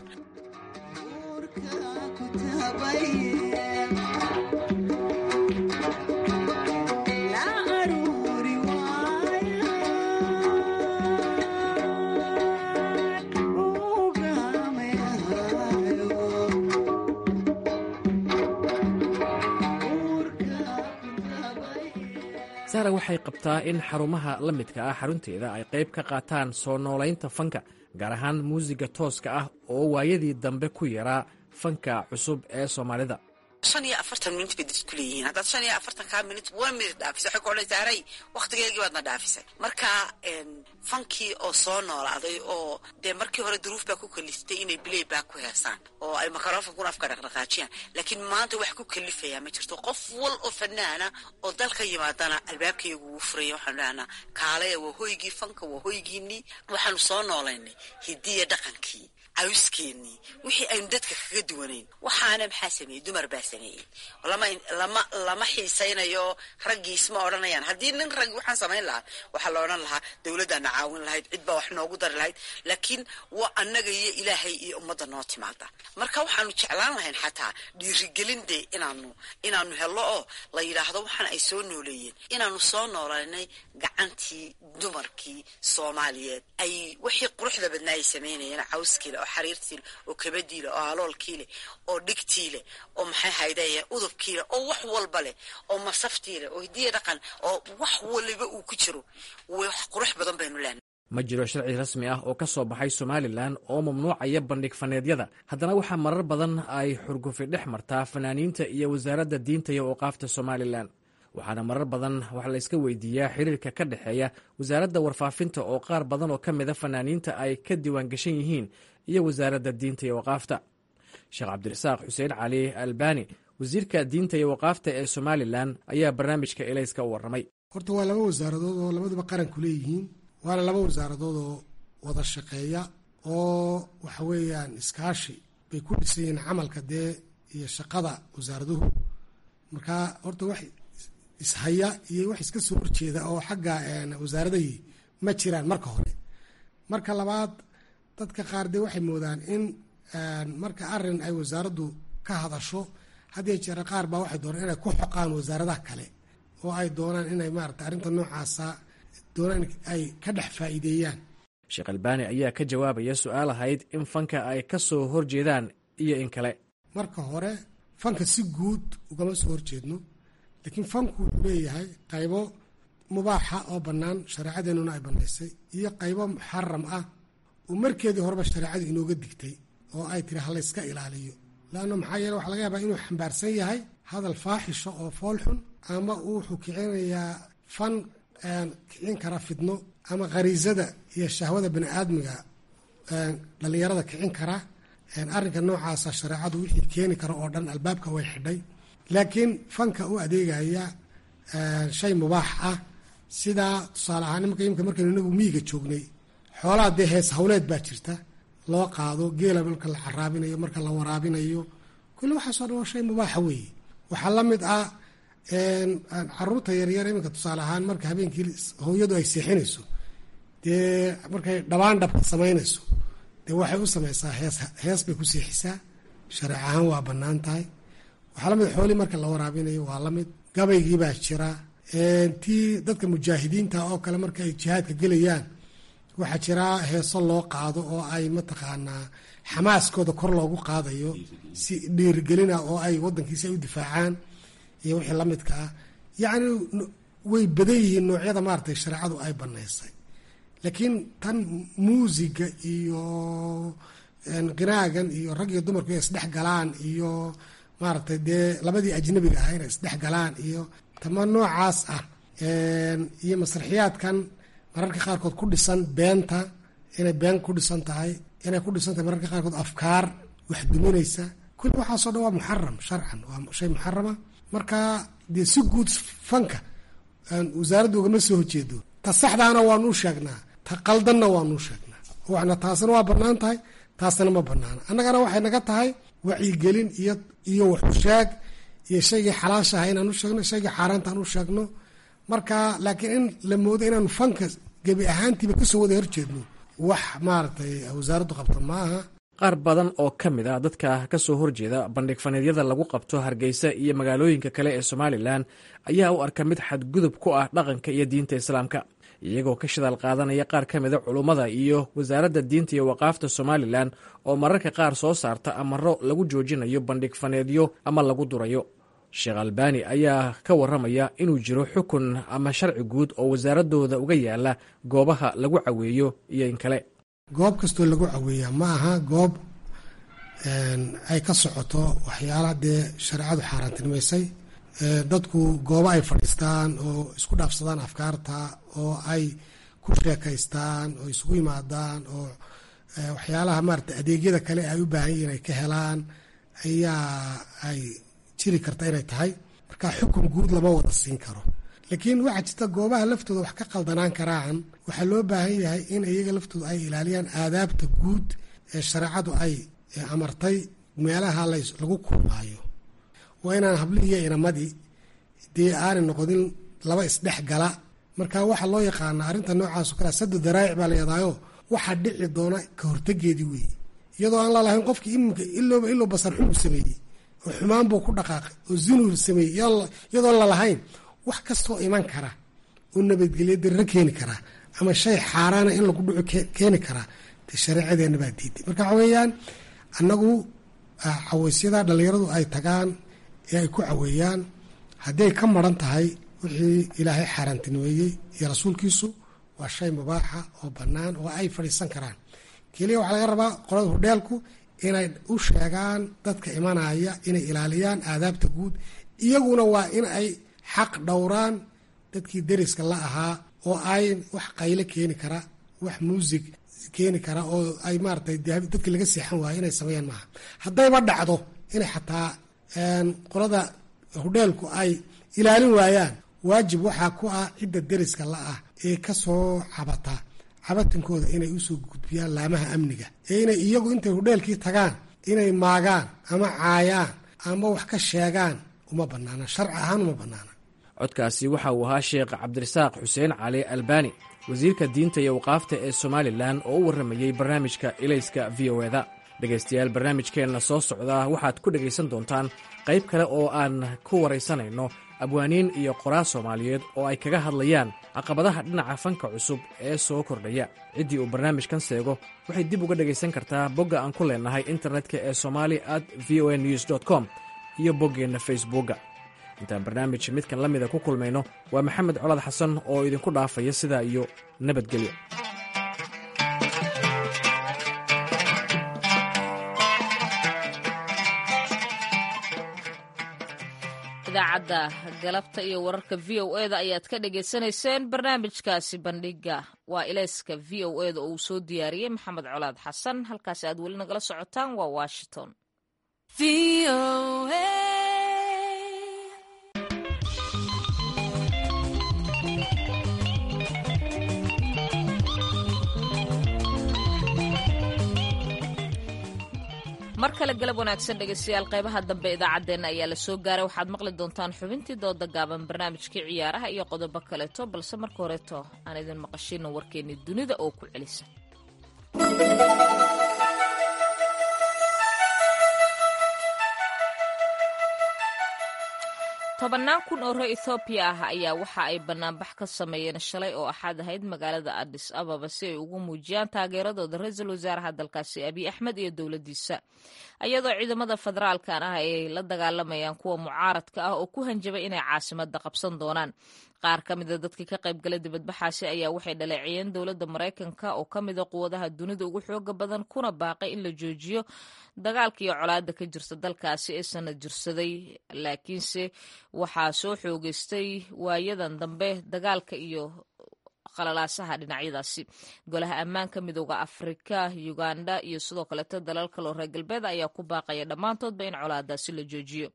sahra waxay qabtaa in xarumaha la midka ah xarunteeda ay qayb ka qaataan soo noolaynta fanka gaar ahaan muusiga tooska ah oo waayadii dambe ku yaraa fanka cusub ee soomaalida shan iyo afartan minut bay dadku leeyihiin haddaad shan iyo afartankaa minut one minute dhaafisay waxay ku odhanaysaa haray wakhtigeegii baadna dhaafisay marka fankii oo soo noolaaday oo dee markii hore duruuf baa ku kaliftay inay bilay baa ku heesaan oo ay makarofankuna afka dhaqdhaqaajiyaan laakiin maanta wax ku kalifayaa ma jirto qof wal oo fanaana oo dalka yimaadana albaabkaygu wuu furaya waxaanu dhahnaa kaalaya waa hoygii fanka waa hoygiinii waxaanu soo noolaynay hidiya dhaqankii cawskeenii wixii aynu dadka kaga duwanayn waxaana maxaa sameeyey dumar baa sameeyey lama lama xiisaynayo raggiis ma odhanayaan haddii nin raggi waxaan samayn lahaa waxaa la odhan lahaa dowladdaana caawin lahayd cid baa wax noogu dari lahayd laakiin waa annaga iyo ilaahay iyo ummadda noo timaada marka waxaanu jeclaan lahayn xataa dhiirigelin dee inaanu inaanu hello oo la yidhaahdo waxaan ay soo nooleeyeen inaanu soo noolaynay gacantii dumarkii soomaaliyeed ay wixii quruxda badnaa ay samaynayeen cawskiile oo xariirtiile oo kabadiile oo aloolkiile oo dhigtiile oo maxay haydaya udubkiile oo wax walba leh oo masaftiile oo hidiya dhaqan oo wax waliba uu ku jiro wax qurux badan baynu leenahay ma jiro sharci rasmi ah oo ka soo baxay somalilan oo mamnuucaya bandhig faneedyada haddana waxaa marar badan ay xurgufi dhex martaa fanaaniinta iyo wasaaradda diinta iyo awqaafta somalilan waxaana marar badan wax la yska weydiiyaa xiriirka ka dhexeeya wasaaradda warfaafinta oo qaar badan oo ka mida fanaaniinta ay ka diiwaan gashan yihiin iyo wasaaradda diinta iyo waqaafta sheekh cabdirasaaq xuseen cali albani wasiirka diinta iyo waqaafta ee somalilan ayaa barnaamijka elayska u warramay horta waa laba wasaaradood oo labaduba qaranku leeyihiin waana laba wasaaradood oo wada shaqeeya oo waxa weeyaan iskaashi bay ku dhisan yihiin camalka dee iyo shaqada wasaaraduhu marka horta wax ishaya iyo wax iska soo horjeeda oo xagga wasaaradahii ma jiraan marka hore marka labaad dadka qaar dee waxay moodaan in marka arin ay wasaaraddu ka hadasho haddii jeera qaar baa waxay doonaan inay ku xoqaan wasaaradaha kale oo ay doonaan inay maarata arrinta noocaasa doonaan ay ka dhex faa'iideeyaan sheekh albaani ayaa ka jawaabaya su-aal ahayd in fanka ay ka soo horjeedaan iyo in kale marka hore fanka si guud ugama soo horjeedno laakiin fanku wuxuu leeyahay qaybo mubaaxa oo bannaan shareecadeenuna ay bannaysay iyo qaybo muxaram ah oo markeedii horeba shareecadu inooga digtay oo ay tiri halayska ilaaliyo laanna maxaa yeele waxa laga yaabaa inuu xambaarsan yahay hadal faaxisho oo foolxun ama wuxuu kicinayaa fan kicin kara fidno ama khariisada iyo shahwada bani aadmiga dhallinyarada kicin kara arrinka noocaasa shareecadu wixii keeni kara oo dhan albaabka way xidhay laakiin fanka u adeegaya shay mubaax ah sidaa tusaale ahaan nimanka imika markaynu inagu miyiga joognay xoolaha dee hees hawleed baa jirta loo qaado geela marka la caraabinayo marka la waraabinayo kulli waxaasoo dhan waa shay mubaaxa weeye waxaa la mid ah caruurta yaryar iminka tusaale ahaan marka habeenkii hooyadu ay seexinayso dee markay dhabaan dhabka samaynayso dee waxay u samaysaa hees hees bay ku seexisaa shareec ahaan waa bannaan tahay waxaa lamid xoolii marka la waraabinayo waa lamid gabaygii baa jira tii dadka mujaahidiinta oo kale marka ay jihaadka gelayaan waxaa jira heeso loo qaado oo ay mataqaanaa xamaaskooda kor loogu qaadayo si dhiirigelina oo ay wadankiisi ay u difaacaan iyo wixii lamidka ah yacni way badan yihiin noocyada maaratay shareecadu ay banaysay laakiin tan muusiga iyo qinaagan iyo rag iyo dumarku inay isdhex galaan iyo maaragtay dee labadii ajnabiga ah inay isdhex galaan iyo tama noocaas ah iyo masraxiyaadkan mararka qaarkood ku dhisan beenta inay been ku dhisan tahay inay ku dhisan tahay mararka qaarkood afkaar wax duminaysa kulli waxaasoo dhan waa muxaram sharcan waa shay muxarama marka dee si guud fanka wasaaradda ugama soo horjeedo ta saxdaana waanuu sheegnaa ta qaldanna waanuu sheegnaa waxna taasna waa bannaan tahay taasna ma banaana annagana waxay naga tahay wacyigelin iyo iyo waxusheeg iyo shaygii xalaashaha inaan u sheegno shaygii xaaraanta aan u sheegno marka laakiin in la moodo inaanu fanka gebi ahaantiiba kasoo wada horjeedno wax maaragtay wasaaraddu qabta maaha qaar badan oo ka mid ah dadka ka soo horjeeda bandhig faneedyada lagu qabto hargeysa iyo magaalooyinka kale ee somalilan ayaa u arka mid xadgudub ku ah dhaqanka iyo diinta islaamka iyagoo ka shidaal qaadanaya qaar ka mida culummada iyo wasaaradda diinta iyo waqaafta somalilan oo mararka qaar soo saarta amaro lagu joojinayo bandhig faneedyo ama lagu durayo sheekh albani ayaa ka waramaya inuu jiro xukun ama sharci guud oo wasaaradooda uga yaala goobaha lagu caweeyo iyo in kale goob kastoo lagu caweeyaa ma aha goob ay ka socoto waxyaalaha dee shareecadu xaaraantinimaysay dadku goobo ay fadhiistaan oo isku dhaafsadaan afkaarta oo ay ku sheekaystaan oo isugu yimaadaan oo waxyaalaha maarata adeegyada kale ay u baahan yihiin ay ka helaan ayaa ay jiri karta inay tahay marka xukun guud lama wada siin karo laakiin waxaa jirta goobaha laftooda wax ka qaldanaan karaan waxaa loo baahan yahay in iyaga laftooda ay ilaaliyaan aadaabta guud ee shareecadu ay amartay meelaha lagu kulmaayo waa inaan hablihii iyo inamadii dee aanay noqonin laba isdhex gala marka waxaa loo yaqaana arrinta noocaas oo kale sadu daraa'ic baa la yadaayo waxaa dhici doona ka hortegeedii weeye iyadoo aan lalahayn qofkii iminka ilooba iloo basar xun u sameeyey oo xumaan buu ku dhaqaaqay oo zinuu sameeyey iyadoo lalahayn wax kastoo iman kara oo nabadgelyo darro keeni karaa ama shay xaaraana in lagu dhuco keeni karaa dee shareecadeenna baa diiday marka waxa weeyaan annagu caweysyada dhallinyaradu ay tagaan ee ay ku caweeyaan hadday ka maran tahay wixii ilaahay xaaraantinimeeyey iyo rasuulkiisu waa shay mubaaxa oo bannaan oo ay fadhiisan karaan keliya waxaa laga rabaa qolada hudheelku inay u sheegaan dadka imanaya inay ilaaliyaan aadaabta guud iyaguna waa in ay xaq dhowraan dadkii deriska la ahaa oo ay wax qayle keeni kara wax muusig keeni kara oo ay maaratay dadkii laga seexan waayo inay sameeyaan maaha haddayba dhacdo inay xataa qolada hudheelku ay ilaalin waayaan waajib waxaa ku ah cidda deriska la ah ee kasoo cabata cabatinkooda inay usoo gudbiyaan laamaha amniga ee inay iyagu intay hudheelkii tagaan inay maagaan ama caayaan ama wax ka sheegaan uma banaana sharci ahaan uma banaana codkaasi waxa uu ahaa sheekh cabdirasaaq xuseen cali albani wasiirka diinta iyo waqaafta ee somalilan oo u warramayey barnaamijka ilayska v o eda dhegaystayaal barnaamijkeenna soo socdaa waxaad ku dhegaysan doontaan qayb kale oo aan ku waraysanayno abwaaniin iyo qoraa soomaaliyeed oo ay kaga hadlayaan caqabadaha dhinaca fanka cusub ee soo kordhaya ciddii uu barnaamijkan seego waxay dib uga dhegaysan kartaa bogga aan ku leennahay internetka ee somali at v o a news com iyo boggeenna facebookga intaan barnaamij midkan la mida ku kulmayno waa maxamed colaad xasan oo idinku dhaafaya sidaa iyo nabadgelyo idaacadda galabta iyo wararka v o eda ayaad ka dhagaysanayseen barnaamijkaasi bandhiga waa ilayska v o eda oo uu soo diyaariyey maxamed colaad xasan halkaasi aad weli nagala socotaan waa washington mar kale galab wanaagsan dhegeystayaal qaybaha dambe idaacaddeenna ayaa la soo gaaray waxaad maqli doontaan xubintii dooda gaaban barnaamijkii ciyaaraha iyo qodobo kaleeto balse marka horeeto aan idin maqashino warkeennii dunida oo ku celisa tobannaan kun oo reer ethoobiya ah ayaa waxa ay banaanbax ka sameeyeen shalay oo axaad ahayd magaalada adis ababa si ay ugu muujiyaan taageeradooda ra-iisul wasaaraha dalkaasi abiy axmed iyo dowladdiisa iyadoo ciidamada federaalkan ah ay la dagaalamayaan kuwa mucaaradka ah oo ku hanjabay inay caasimada qabsan doonaan qaar ka mida dadkii ka qaybgalay dibadbaxaasi ayaa waxay dhaleeciyeen dowladda maraykanka oo ka mida quwadaha dunida ugu xooga badan kuna baaqay in la joojiyo dagaalka iyo colaada ka jirta dalkaasi ee sanad jirsaday laakiinse waxaa soo xoogeystay waayadan dambe dagaalka iyo qalalaasaha dhinacyadaasi golaha ammaanka midooda afrika uganda iyo sidoo kaleeto dalal kaloo reer galbeed ayaa ku baaqaya dhammaantoodba in colaadaasi la joojiyo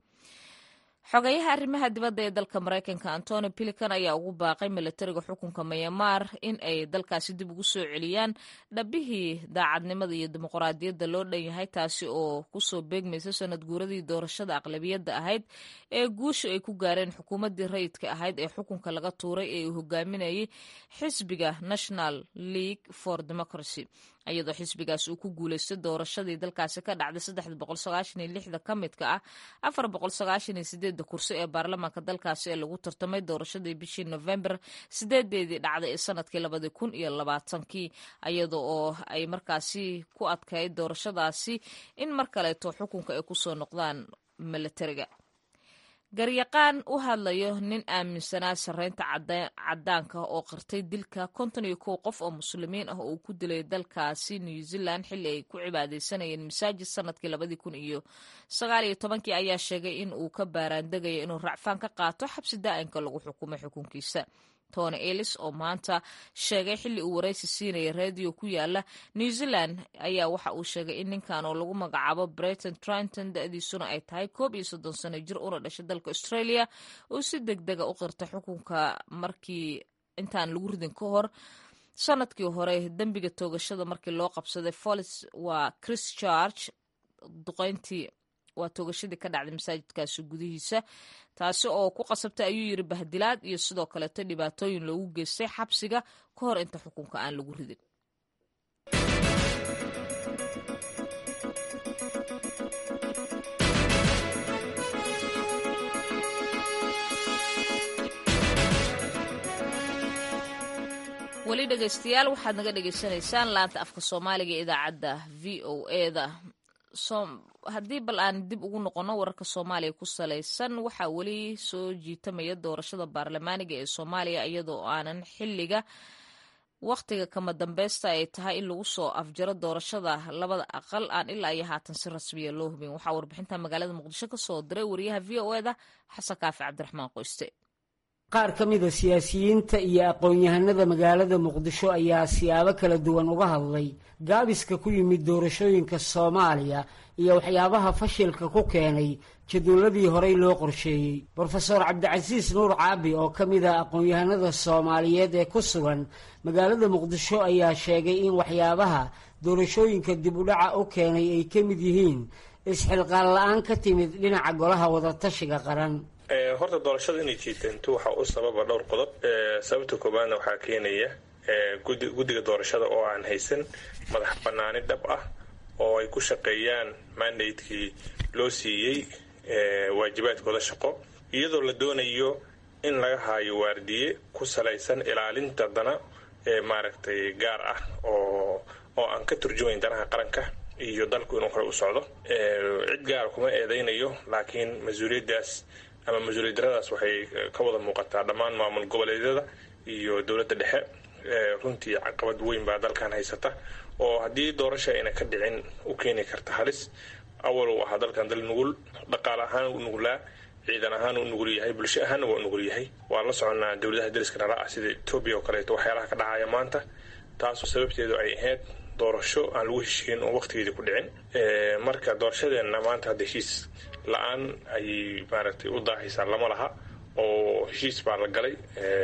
xogeyaha arrimaha dibadda ee dalka maraykanka antony pilican ayaa ugu baaqay milatariga xukunka mayamaar in ay dalkaasi dib ugu soo celiyaan dhabihii daacadnimada iyo dimuqraadiyadda loo dhan yahay taasi oo kusoo beegmaysa sanad guuradii doorashada aqlabiyadda ahayd ee guusha ay ku gaareen xukuumaddii rayidka ahayd ee xukunka laga tuuray ee uu hogaaminayay xisbiga national league for democracy iyadoo xisbigaas uu ku guuleystay doorashadii dalkaasi ka dhacday saddexda boqol sagaashan iyo lixda ka midka ah afar boqol sagaashan iyo sideedda kursi ee baarlamaanka dalkaasi ee lagu tartamay doorashadii bishii november sideedeedii dhacday ee sanadkii labadii kun iyo labaatankii iyada oo ay markaasi ku adkayd doorashadaasi in mar kaleeto xukunka ay kusoo noqdaan milatariga garyaqaan u hadlayo nin aaminsanaa sarreynta caddaanka oo qirtay dilka konton iyo kow qof oo muslimiin ah oo uu ku dilay dalkaasi new zealand xilli ay ku cibaadeysanayeen masaajid sanadkii labadii kun iyo sagaal iyo tobankii ayaa sheegay in uu ka baaraandegaya inuu racfaan ka qaato xabsi daa'inka lagu xukumay xukunkiisa tony ellis oo maanta sheegay xilli uu waraysi siinaya reediyo ku yaala new zealand ayaa waxa uu sheegay in ninkan oo lagu magacaabo breton trinton da-diisuna ay tahay koob iyo soddon sano jir una dhashay dalka australia uu si deg dega u qirta xukunka markii intaan lagu ridin ka hor sanadkii hore dembiga toogashada markii loo qabsaday folis waa chris charge duqeyntii waa toogashadii ka dhacday masaajidkaasi gudihiisa taasi oo ku qasabtay ayuu yiri bahdilaad iyo sidoo kaleeto dhibaatooyin loogu geystay xabsiga ka hor inta xukunka aan lagu ridin weli dhegeystayaal waxaad naga dhegeysanaysaan laanta afka soomaaliga ee idaacadda v o eda haddii bal aan dib ugu noqono wararka soomaaliya ku salaysan waxaa weli soo jiitamaya doorashada baarlamaaniga ee soomaaliya iyadoo aanan xiliga wakhtiga kama dambeysta ay tahay in lagu soo afjaro doorashada labada aqal aan ilaa iyo haatan si rasmiya loo hubin waxaa warbixinta magaalada muqdisho ka soo diray wariyaha v o eda xasan kaafi cabdiraxmaan qoyste qaar ka mida siyaasiyiinta iyo aqoon-yahanada magaalada muqdisho ayaa siyaabo kala duwan uga hadlay gaabiska ku yimid doorashooyinka soomaaliya iyo waxyaabaha fashilka ku keenay jadwaladii horey loo qorsheeyey brofeor cabdicasiis nuur caabi oo ka mid a aqoon-yahanada soomaaliyeed ee ku sugan magaalada muqdisho ayaa sheegay in waxyaabaha doorashooyinka dib u dhaca u keenay ay ka mid yihiin isxilqaan la-aan ka timid dhinaca golaha wadatashiga qaran horta doorashada inay jiitanto waxaa u sababa dhowr qodob sababta koobaadna waxaa keenaya guddiga doorashada oo aan haysan madax banaani dhab ah oo ay ku shaqeeyaan mandatekii loo siiyey waajibaadkooda shaqo iyadoo la doonayo in laga haayo waardiye ku salaysan ilaalinta dana maaragtay gaar ah oo oo aan ka turjumayn danaha qaranka iyo dalku inuu hore u socdo cid gaara kuma eedaynayo laakiin mas-uuliyaddaas ama mas-uuliyad daradaas waxay ka wada muuqataa dhammaan maamul goboleedyada iyo dowladda dhexe runtii caqabad weyn baa dalkan haysata oo haddii doorasha ayna ka dhicin u keeni karta halis awal uu ahaa dalkan dal nugul dhaqaale ahaan u nugulaa ciidan ahaan u nugul yahay bulsho ahaanna waa nugul yahay waa la soconaa dowladaha dariska nala ah sida etoobiya oo kaleeto waxyaalaha ka dhacaya maanta taasoo sababteedu ay ahayd doorasho aan lagu heshiin oo waqtigeedii ku dhicin marka doorashadeenna maanta hadda heshiis la-aan ayay maaragtay u daahaysaa lama laha oo heshiis baa la galay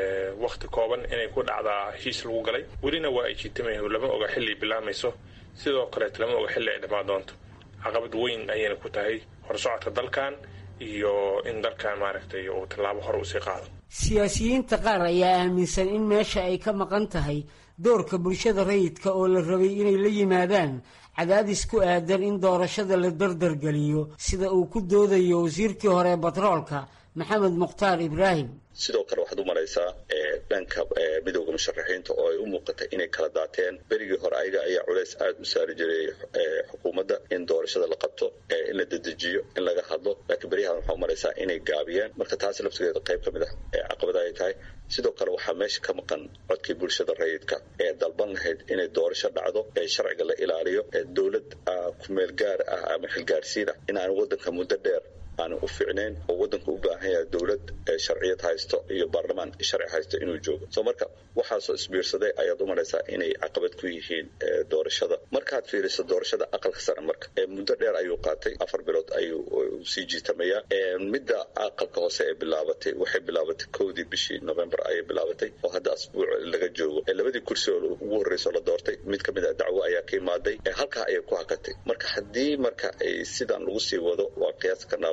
waqti kooban inay ku dhacdaa heshiis lagu galay welina waa ay jiitamayn lama oga xilli bilaamayso sidoo kaleeto lama oga xilli ay dhammaan doonto caqabad weyn ayayna ku tahay horsocodka dalkan iyo in dalkan maaragtay uu tallaabo hore usii qaado siyaasiyiinta qaar ayaa aaminsan in meesha ay ka maqan tahay doorka bulshada rayidka oo la rabay inay la yimaadaan cadaadis ku aadan in doorashada la dardargeliyo sida uu ku doodayo wasiirkii hore batroolka maxamed mukhtaar ibraahim sidoo kale waxaad u maraysaa dhanka midowda musharaxiinta oo ay u muuqatay inay kala daateen berigii hore ayaga ayaa culays aada u saari jiray xukuumadda in doorashada la qabto in la dedejiyo in laga hadlo laakiin beryahan waxaa u maraysaa inay gaabiyeen marka taasi laftigeeda qayb ka mid ah caqabada ay tahay sidoo kale waxaa meesha ka maqan codkii bulshada rayidka ee dalban lahayd inay doorasho dhacdo ee sharciga la ilaaliyo dowlad kumeel gaar ah ama xilgaarsiin ah in aan wadanka muddo dheer aanan u ficnayn oo wadanku u baahan yahay dowlad sharciyad haysto iyo baarlamaan sharci haysto inuu joogo soo marka waxaasoo isbiirsaday ayaad u maraysaa inay caqabad ku yihiin doorashada markaad fiiriso doorashada aqalka sare marka muddo dheer ayuu qaatay afar bilood ayuu sii jiitamayaa midda aqalka hoose ee bilaabatay waxay bilaabatay kowdii bishii november ayay bilaabatay oo hadda asbuuc laga joogo labadii kursi oo ugu horreyso la doortay mid ka mid a dacwo ayaa ka imaaday halkaa ayay ku hakatay marka haddii marka ay sidan lagu sii wado waa qiyaas karnaa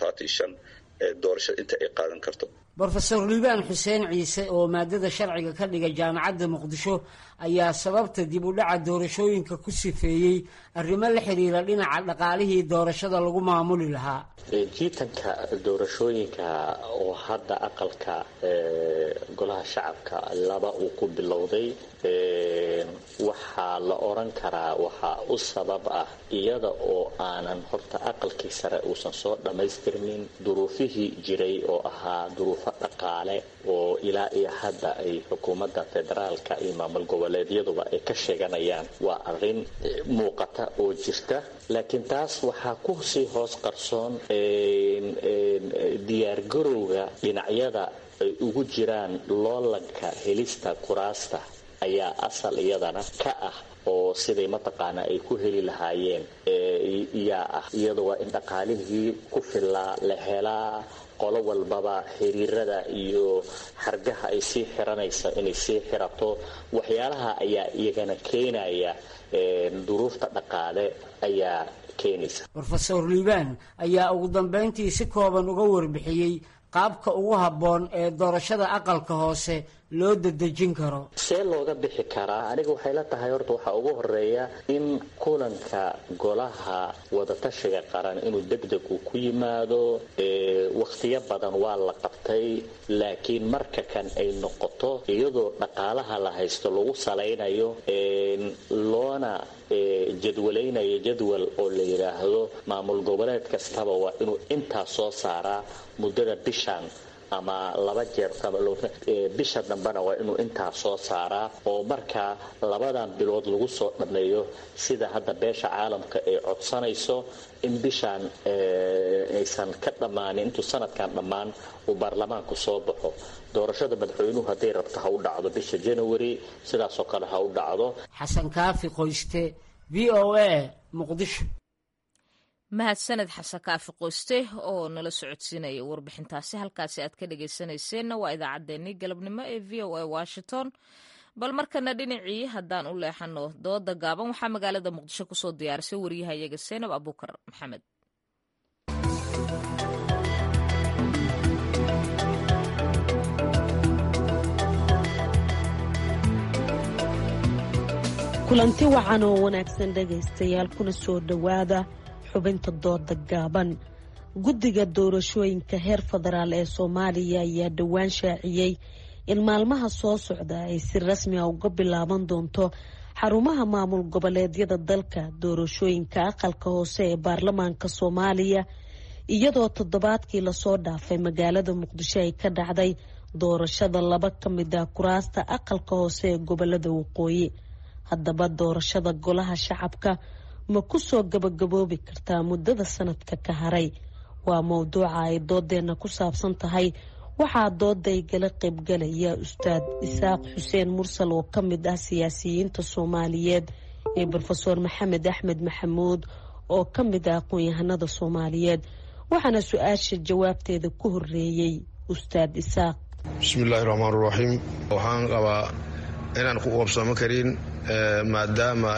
doorashada inta ay qaadan karto brofeor liibaan xuseen ciise oo maadada sharciga ka dhiga jaamacadda muqdisho ayaa sababta dib u dhaca doorashooyinka ku sifeeyey arrimo la xiriira dhinaca dhaqaalihii doorashada lagu maamuli lahaa jiitanka doorashooyinka oo hadda aqalka golaha shacabka laba uu ku bilowday waxaa la oran karaa waxaa u sabab ah iyada oo aanan horta aqalkii sare uusan soo dhammaystirnin duruufihii jiray oo ahaa duruufo dhaqaale oo ilaa iyo hadda ay xukuumadda federaalka iyo maamul goboleedyaduba ay ka sheeganayaan waa arrin muuqata oo jirta laakiin taas waxaa ku sii hoos qarsoon diyaargarowga dhinacyada ay ugu jiraan loolanka helista kuraasta ayaa asal iyadana ka ah oo siday mataqaanaa ay ku heli lahaayeen yaa ah iyada waa in dhaqaalihii ku filaa la helaa qolo walbaba xiriirada iyo xargaha ay sii xiranaysa inay sii xirato waxyaalaha ayaa iyagana keenaya duruufta dhaqaale ayaa keenaysa rofeor liibaan ayaa ugu dambayntii si kooban uga warbixiyey qaabka ugu habboon ee doorashada aqalka hoose loo dadejin karo see looga bixi karaa aniga waxay la tahay horta waxaa ugu horeeya in kulanka golaha wadatashiga qaran inuu degdeg uu ku yimaado wakhtiyo badan waa la qabtay laakiin marka kan ay noqoto iyadoo dhaqaalaha la haysto lagu salaynayo loona jadwalaynayo jadwal oo la yidhaahdo maamul goboleed kastaba waa inuu intaa soo saaraa muddada bishan ama laba jeer bisha dambena waa inuu intaa soo saaraa oo markaa labadan bilood lagu soo dhammeeyo sida hadda beesha caalamka ay codsanayso in bishaan aysan ka dhammaanin intuu sanadkan dhammaan uu baarlamaanku soo baxo doorashada madaxweynuhu hadday rabto ha u dhacdo bisha january sidaasoo kale ha u dhacdo xasan kaafi qoyste v o a muqdisho mahadsaned xasan kaafi qoyste oo nala socodsiinaya warbixintaasi halkaasi aad ka dhageysaneyseenna waa idaacaddeenii galabnimo ee v o a washington bal markana dhinacii haddaan u leexano dooda gaaban waxaa magaalada muqdisho kusoo diyaarisay waryahayaga seenab abuukar maxamed kulanti wacan oo wanaagsan dhegaystayaal kuna soo dhowaada xubinta dooda gaaban guddiga doorashooyinka heer federaal ee soomaaliya ayaa dhowaan shaaciyey in maalmaha soo socda ay si rasmi a uga bilaaban doonto xarumaha maamul goboleedyada dalka doorashooyinka aqalka hoose ee baarlamaanka soomaaliya iyadoo toddobaadkii lasoo dhaafay magaalada muqdisho ay ka dhacday doorashada laba ka mid ah kuraasta aqalka hoose ee gobolada waqooyi haddaba doorashada golaha shacabka ma ku soo gabagaboobi kartaa muddada sanadka ka haray waa mowduuca ay doodeenna ku saabsan tahay waxaa dooday gala qaybgalaya ustaad isaaq xuseen mursal oo ka mid ah siyaasiyiinta soomaaliyeed iyo rofeor maxamed axmed maxamuud oo ka mid ah aqoon-yahanada soomaaliyeed waxaana su-aasha jawaabteeda ku horeeyey ustaad isaaq bismillaahi raxmaan raxiim waxaan qabaa inaan ku qabsamo karin maadaama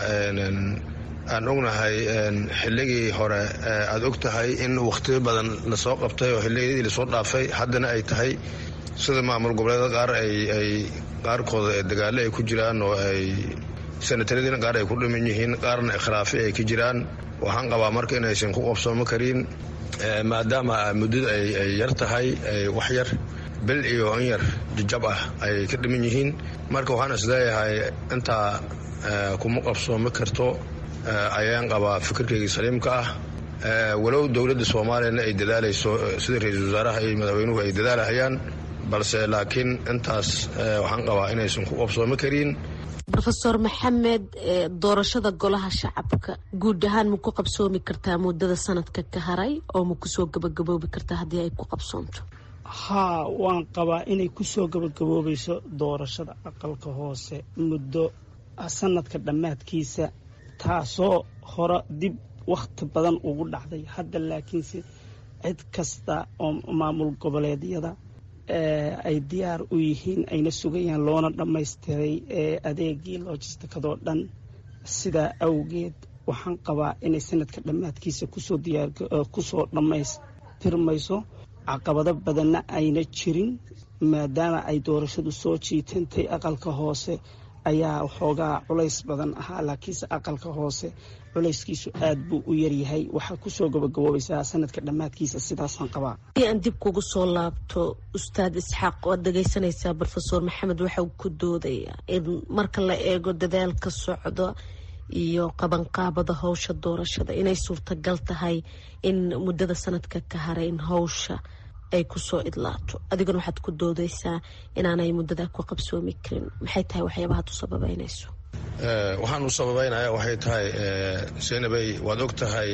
aan ognahay xilligii hore aad og tahay in wakhtiyo badan lasoo qabtay oo xilligii lasoo dhaafay haddana ay tahay sida maamul goboleeda qaar ay qaarkooda dagaalo ay ku jiraan oo ay sanataradina qaar ay ku dhiman yihiin qaarna ikhlaafi ay ka jiraan waxaan qabaa marka inaysan ku qabsoomo karin maadaama muddada ay yar tahay wax yar bil iyo in yar jajab ah ay ka dhiman yihiin marka waxaan isleeyahay intaa kuma qabsoomi karto ayaan qabaa fikirkaygii saliimka ah walow dowladda soomaaliyana ay dadaalayso sida ra-iisul wasaaraha iyo madaxweynuhu ay dadaalahayaan balse laakiin intaas waxaan qabaa inaysan ku qabsoomi karin rofeor maxamed doorashada golaha shacabka guud ahaan ma ku qabsoomi kartaa muddada sanadka ka haray oo ma kusoo gabagaboobi kartaa haddii ay ku qabsoonto haa waan qabaa inay kusoo gabagaboobayso doorashada aqalka hoose muddo sanadka dhammaadkiisa taasoo hore dib wakhti badan ugu dhacday hadda laakiinse cid kasta oo maamul goboleedyada ay diyaar u yihiin ayna sugayaan loona dhammaystiray adeegii loojistikadoo dhan sidaa awgeed waxaan qabaa inay sanadka dhammaadkiisa kusoo diyaarkusoo dhammaystirmayso caqabado badanna ayna jirin maadaama ay doorashadu soo jiitantay aqalka hoose ayaa waxoogaa culays badan ahaa laakiinse aqalka hoose culayskiisu aad buu u yaryahay waxaa kusoo gabagaboobaysaa sanadka dhammaadkiisa sidaasaan qabaa hadii aan dib kugu soo laabto ustaad isxaaq waad dhagaysanaysaa rofeor maxamed waxau ku doodaya in marka la eego dadaalka socda iyo qabanqaabada howsha doorashada inay suurtagal tahay in muddada sanadka ka haray in howsha ay kusoo idlaato adiguna waxaad ku doodaysaa inaanay muddada ku qabsoomi karin maxay tahay waxyaabaha ad u sababeynayso waxaan u sababeynaya waxay tahay senabey waad og tahay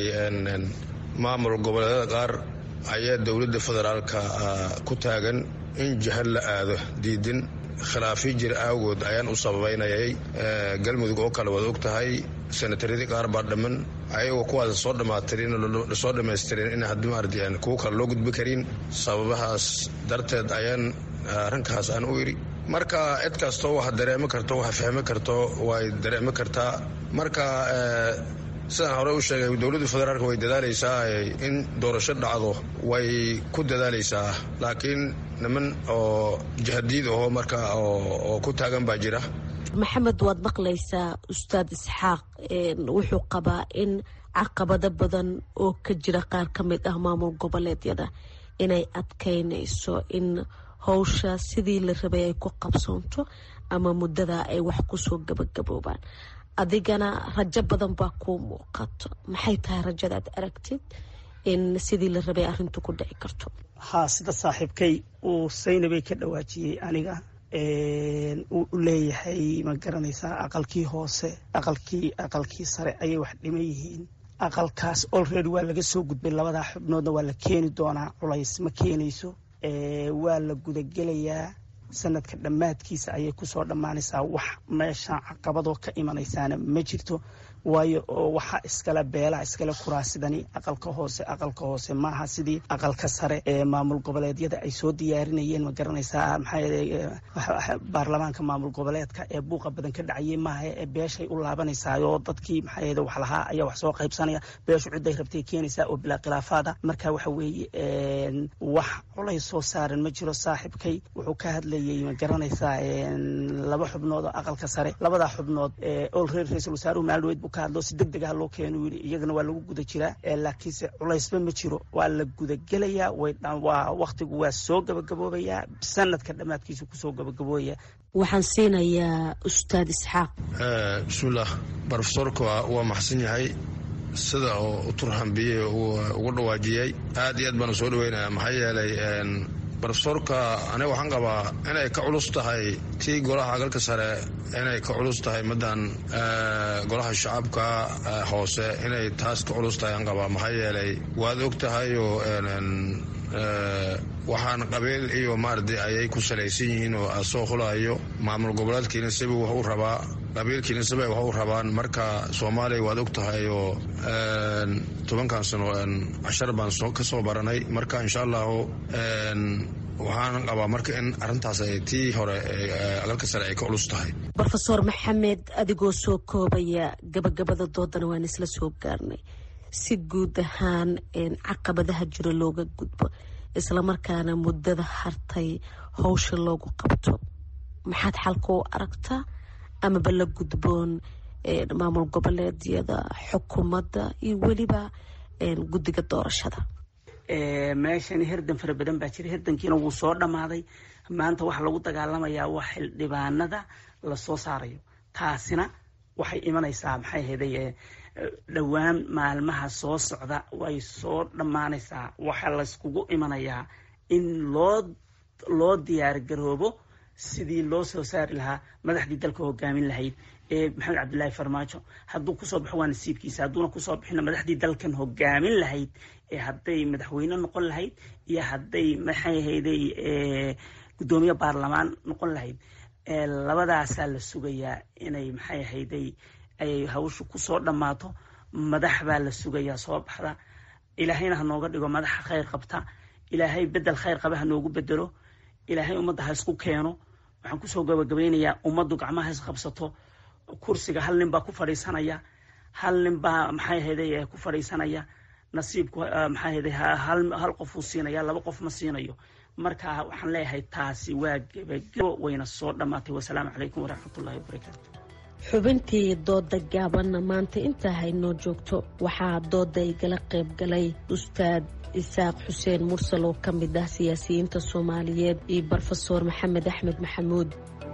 maamul goboleedyada qaar ayaa dowladda federaalka ku taagan in jihad la aado diidin khilaafyo jir awgood ayaan u sababeynayay galmudug oo kale waad og tahay sanataradii qaar baa dhamman ayagoo kuwaas soo dhammaatirin lasoo dhammaystirin in haddii maardi aan kuwo kale loo gudbi karin sababahaas darteed ayaan arrinkaas aan u iri marka cid kastoo wax dareemi karto wax fahmi karto way dareemi kartaa marka sidaan hore u sheegay dowladda federaalk way dadaalaysaa in doorasho dhacdo way ku dadaalaysaa laakiin niman oo jihadiid aho marka oo ku taagan baa jira maxamed waad maqlaysaa ustaad isxaaq wuxuu qabaa in caqabado badan oo ka jira qaar ka mid ah maamul goboleedyada inay adkaynayso in howsha sidii la rabay ay ku qabsoonto ama muddada ay wax kusoo gabagaboobaan adigana rajo badan baa kuu muuqato maxay tahay rajadaad aragtid in sidii la rabay arrintu ku dhici karto haa sida saaxiibkay uu saynabay ka dhawaajiyey aniga uu leeyahay ma garanaysaa aqalkii hoose aqalkii aqalkii sare ayay wax dhiman yihiin aqalkaas olready waa laga soo gudbay labadaa xubnoodna waa la keeni doonaa culays ma keenayso waa la gudagelayaa sanadka dhammaadkiisa ayay kusoo dhammaanaysaa wax meeshaan caqabadoo ka imanaysaana ma jirto waayo waxaa iskale beelaha iskale kuraasidani aqalka hoose aqalka hoose maaha sidii aqalka sare ee maamul goboleedyada ay soo diyaarinayeen ma garanaysaa maxaa baarlamaanka maamul goboleedka ee buuqa badan ka dhacayay maaha ee beeshay u laabanaysaayoo dadkii maxaa wax lahaa ayaa wax soo qaybsanaya beeshu ciday rabtay keenaysaa oo bilaa khilaafaada marka waxa weeye wax culays soo saaran ma jiro saaxibkay wuxuu ka hadlayay ma garanaysaa laba xubnood oo aqalka sare labadaa xubnood olreer ra-iisul wasaaruhu maalin weyd buu ka hadlo si deg deg ah loo keenu yidhi iyagana waa lagu guda jiraa laakiinse culaysba ma jiro waa la gudagelayaa waa waktigu waa soo gabagaboobayaa sanadka dhammaadkiisa kusoo gabagaboobaya waxaan siinayaa ustaad isxaaq bismillaah brofesorka waa maxsan yahay sida oo u turhambiyey ugu dhawaajiyey aad iyo aad baana soo dhaweynaya maxaa yeelay brofesorka aniga waxaan qabaa inay ka culus tahay tii golaha agalka sare inay ka culus tahay madan golaha shacabka hoose inay taas ka culus tahay aan qabaa maxaa yeelay waad og tahayoo waxaan qabiil iyo maaradi ayay ku salaysan yihiin oo asoo hulayo maamul goboleedkiina siba wax u rabaa qabiilkiina siba wax u rabaan marka soomaaliya waad og tahay oo tobankan sano cashar baan ka soo baranay marka insha allahu waxaan qabaa marka in arintaas ay tii hore agalka sare ay ka culus tahay rofeor maxamed adigoo soo koobaya gabagabada doodana waan isla soo gaarnay si guud ahaan caqabadaha jiro looga gudbo islamarkaana muddada hartay howsha loogu qabto maxaad xalka u aragtaa amaba la gudboon maamul goboleedyada xukuumadda iyo weliba guddiga doorashada meeshani herdan fara badan baa jira herdankiina wuu soo dhammaaday maanta waxaa lagu dagaalamayaa waa xildhibaanada lasoo saarayo taasina waxay imanaysaa maxay ahayday dhowaan maalmaha soo socda way soo dhammaanaysaa waxaa layskugu imanayaa in loo loo diyaargaroobo sidii loo soo saari lahaa madaxdii dalka hogaamin lahayd ee maxamed cabdilaahi farmaajo hadduu kusoo baxo waa nasiibkiisa hadduuna kusoo bixina madaxdii dalkan hogaamin lahayd ee hadday madaxweyne noqon lahayd iyo hadday maxay ahayday guddoomiye baarlamaan noqon lahayd labadaasaa la sugayaa inay maxay ahayday ay hawshu kusoo dhammaato madax baa la sugayaa soo baxda ilaahayna ha nooga dhigo madaxa khayr qabta ilaahay bedel khayr qaba ha noogu bedelo ilaahay ummadda ha isku keeno waxaan kusoo gabagabeynayaa ummaddu gacmaha is qabsato kursiga hal nin baa ku fadhiisanaya hal nin baa maxay ahayday ku fadhiisanaya nasiibku maxay ahayday hal qofuu siinaya laba qof ma siinayo marka waxaan leeyahay taasi waa gebagabo wayna soo dhammaatay wasalaamu calaykum waraxmatullahi wabarakaatu xubintii dooda gaabanna maanta intaa haynoo joogto waxaa dooda igala qayb galay ustaad isaaq xuseen mursal oo ka mid ah siyaasiyiinta soomaaliyeed iyo brofeor maxamed axmed maxamuud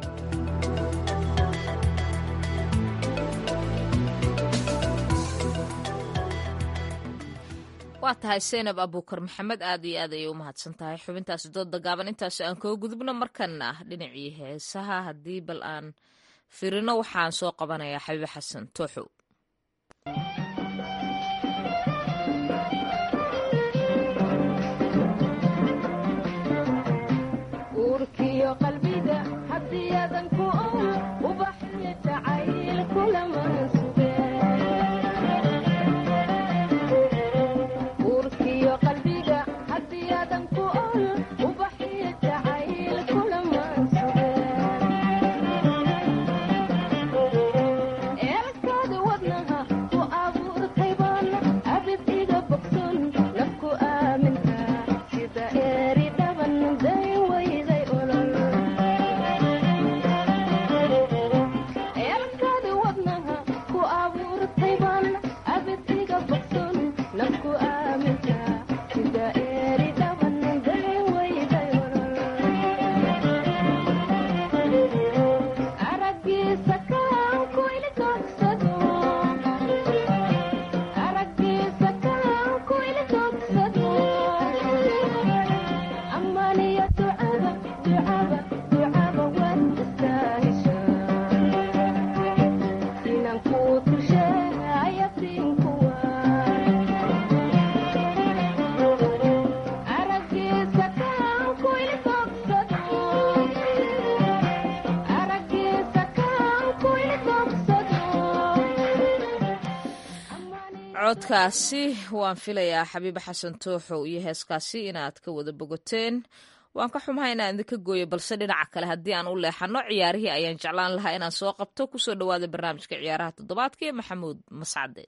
waa tahay seynab abuukar maxamed aad iyo aad ayay u mahadsan tahay xubintaasi dooda gaaban intaas aan kaga gudubno markana dhinacii heesaha haddii bal aan firino waxaan soo qabanayaa xabiibe xasan tooxow Elkada wadnaha ku abu codkaasi waan filayaa xabiibe xasan tooxow iyo heeskaasi inaad ka wada bogoteen waan ka xumahay inaan idinka gooyo balse dhinaca kale haddii aan u leexano ciyaarihii ayaan jeclaan lahaa inaan soo qabto kusoo dhawaada barnaamijka ciyaaraha toddobaadka ee maxamuud mascade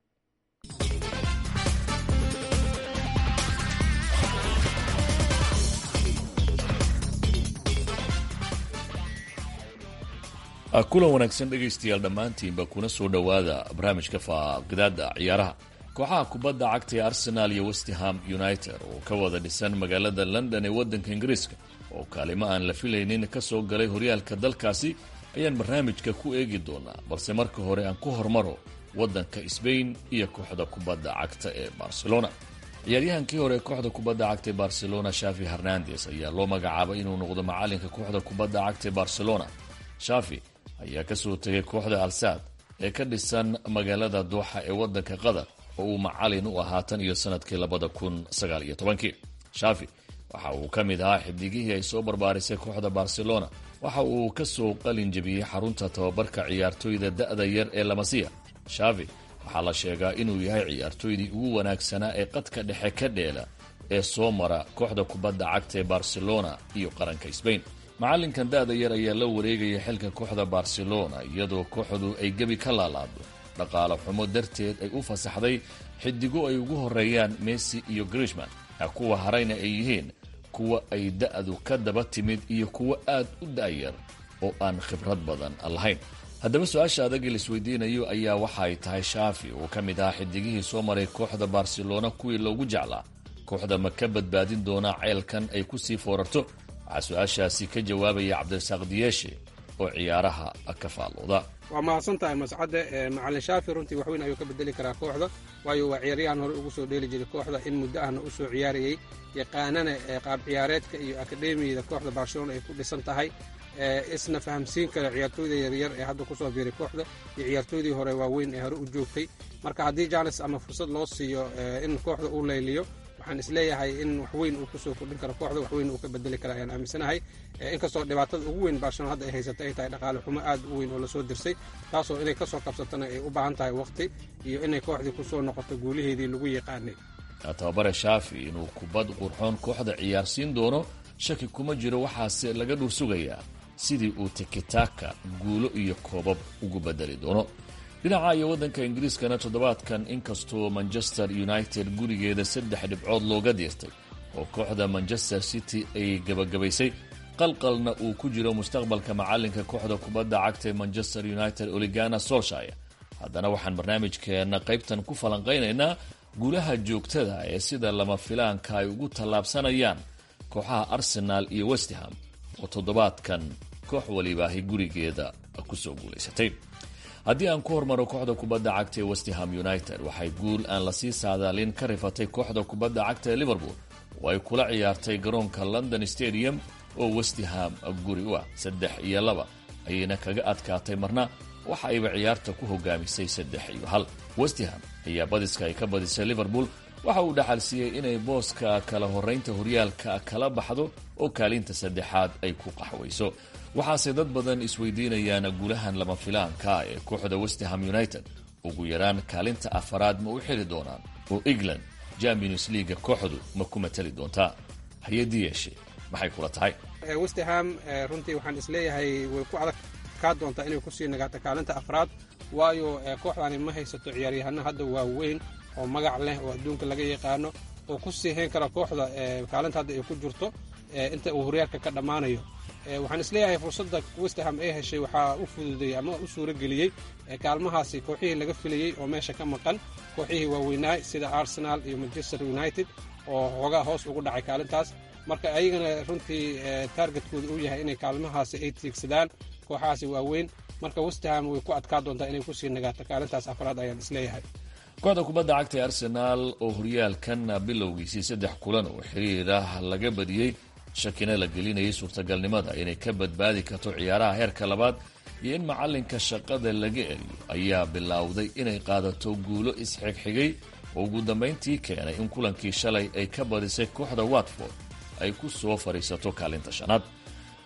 kulan wanaagsan dhegaystayaal dhammaantiinba kuna soo dhowaada barnaamijka faaqidaada ciyaaraha kooxaha kubadda cagta ee arsenal iyo westham united oo ka wada dhisan magaalada london ee waddanka ingiriiska oo kaalimo aan la filaynin ka soo galay horyaalka dalkaasi ayaan barnaamijka ku eegi doonaa balse marka hore aan ku hormaro waddanka sbain iyo kooxda kubadda cagta ee barcelona ciyaaryahankii hore ee kooxda kubadda cagta ee barcelona shafi hernandes ayaa loo magacaabay inuu noqdo macalinka kooxda kubadda cagta ee barcelona shafi ayaa kasoo tegay kooxda alsaad ee ka dhisan magaalada duuxa ee waddanka qatar oo uu macalin u ahaa tan iyo sanadkii labada kun sagaal iyo tobankii shafi waxa uu ka mid ahaa xidigihii ay soo barbaarisay kooxda barcelona waxa uu kasoo qalin jebiyey xarunta tababarka ciyaartooyda da-da yar ee lamasiya shafi waxaa la sheegaa inuu yahay ciyaartooydii ugu wanaagsanaa ee qadka dhexe ka dheela ee soo mara kooxda kubadda cagta ee barcelona iyo qaranka sbain macalinkan da-da yar ayaa la wareegaya xilka kooxda barcelona iyadoo kooxdu ay gebi ka laalaado dhaqaale xumo darteed ay u fasaxday xidigo ay ugu horeeyaan messi iyo grishman kuwa harayna ay yihiin kuwa ay da-du ka daba timid iyo kuwo aad u da-yar oo aan khibrad badan lahayn haddaba su-aasha adagii laisweydiinayo ayaa waxa ay tahay shaafi uu ka mid ahaa xidigihii soo maray kooxda barcelona kuwii loogu jeclaa kooxda ma ka badbaadin doonaa ceelkan ay kusii foorarto waxaa su-aashaasi ka jawaabaya cabdirasaaq diyeeshe oo ciyaaraha ka faalooda waa mahadsan tahay mascadde macalin shaafi runtii waxweyn ayuu ka bedeli karaa kooxda waayo waa ciyaaryahan hore ugu soo dheeli jiray kooxda in muddo ahna u soo ciyaarayey yaqaanana qaab ciyaareedka iyo akademiyada kooxda barcelona ay ku dhisan tahay isna fahamsiin kara ciyaartooyda yaryar ee hadda kusoo biiray kooxda iyo ciyaartooydii hore waaweyn ee hore u joogtay marka haddii janes ama fursad loo siiyo in kooxda uu layliyo waxaan isleeyahay in waxweyn uu kusoo kordhin karo kooxda waxweyn uu ka bedeli kara ayaan aaminsanahay inkastoo dhibaatada ugu weyn barcelona hadda ay haysata ay tahay dhaqaale xumo aad u weyn oo lasoo dirsay taasoo inay kasoo kabsatana ay u baahan tahay waqti iyo inay kooxdii kusoo noqoto guulaheedii lagu yaqaanay tababare shaafi inuu kubad qurxoon kooxda ciyaarsiin doono shaki kuma jiro waxaase laga dhur sugayaa sidii uu tikitaka guulo iyo koobab ugu bedeli doono dhinaca iyo waddanka ingiriiskana toddobaadkan inkastoo manchester united gurigeeda saddex dhibcood looga diirtay oo kooxda manchester city ay gebagabaysay qalqalna uu ku jiro mustaqbalka macalinka kooxda kubadda cagta ee manchester united oligana solshire haddana waxaan barnaamijkeena qaybtan ku falanqaynaynaa guulaha joogtada ee sida lama filaanka ay ugu tallaabsanayaan kooxaha arsenal iyo westham oo toddobaadkan koox walibaahi gurigeeda kusoo guulaysatay haddii aan ku hormaro kooxda kubadda cagta ee westham united waxay guul aan lasii saadaalin ka rifatay kooxda kubadda cagta ee liverpool oo ay kula ciyaartay garoonka london stadium oo westham guri u ah saddex iyo laba ayayna kaga adkaatay marna waxa ayba ciyaarta ku hogaamisay saddex iyo hal westham ayaa badiska ay ka badisay liverpool waxa uu dhaxalsiiyey inay booska kala horeynta horyaalka kala baxdo oo kaalinta saddexaad ay ku qaxwayso waxaase dad badan isweydiinayaan guulahan lama filaanka ee kooxda westham united ugu yaraan kaalinta afaraad ma u xili doonaan oo england champions leaga kooxdu ma ku matali doontaa hay-adii yeeshe maxay kula tahay westham runtii waxaan isleeyahay way ku adag kaa doontaa inay kusii nagaato kaalinta afraad waayo kooxdani ma haysato ciyaaryahano hadda waaweyn oo magac leh oo adduunka laga yaqaano oo ku sii hayn kara kooxda kaalinta hadda ay ku jirto inta uu horyaalka ka dhammaanayo waxaan isleeyahay fursadda westham ay heshay waxaa u fududeeyey ama u suuro geliyey kaalmahaasi kooxihii laga filayey oo meesha ka maqan kooxihii waaweynaay sida arsenal iyo manchester united oo xoogaa hoos ugu dhacay kaalintaas marka ayagana runtii taargetkooda uu yahay inay kaalmahaasi ay tiigsadaan kooxahaasi waaweyn marka westham way ku adkaa doontaa inay kusii nagaato kaalintaas afraad ayaan isleeyahay kooxda kubadda cagta ee arsenaal oo horyaalkan bilowgiisii saddex kulan oo xiriir ah laga badiyey shakina la gelinayay suurtagalnimada inay ka badbaadi karto ciyaaraha heerka labaad iyo in macalinka shaqada laga eriyo ayaa bilowday inay qaadato guulo isxigxigay oo ugu dambayntii keenay in kulankii shalay ay ka badisay kooxda watford ay ku soo fadhiisato kaalinta shanaad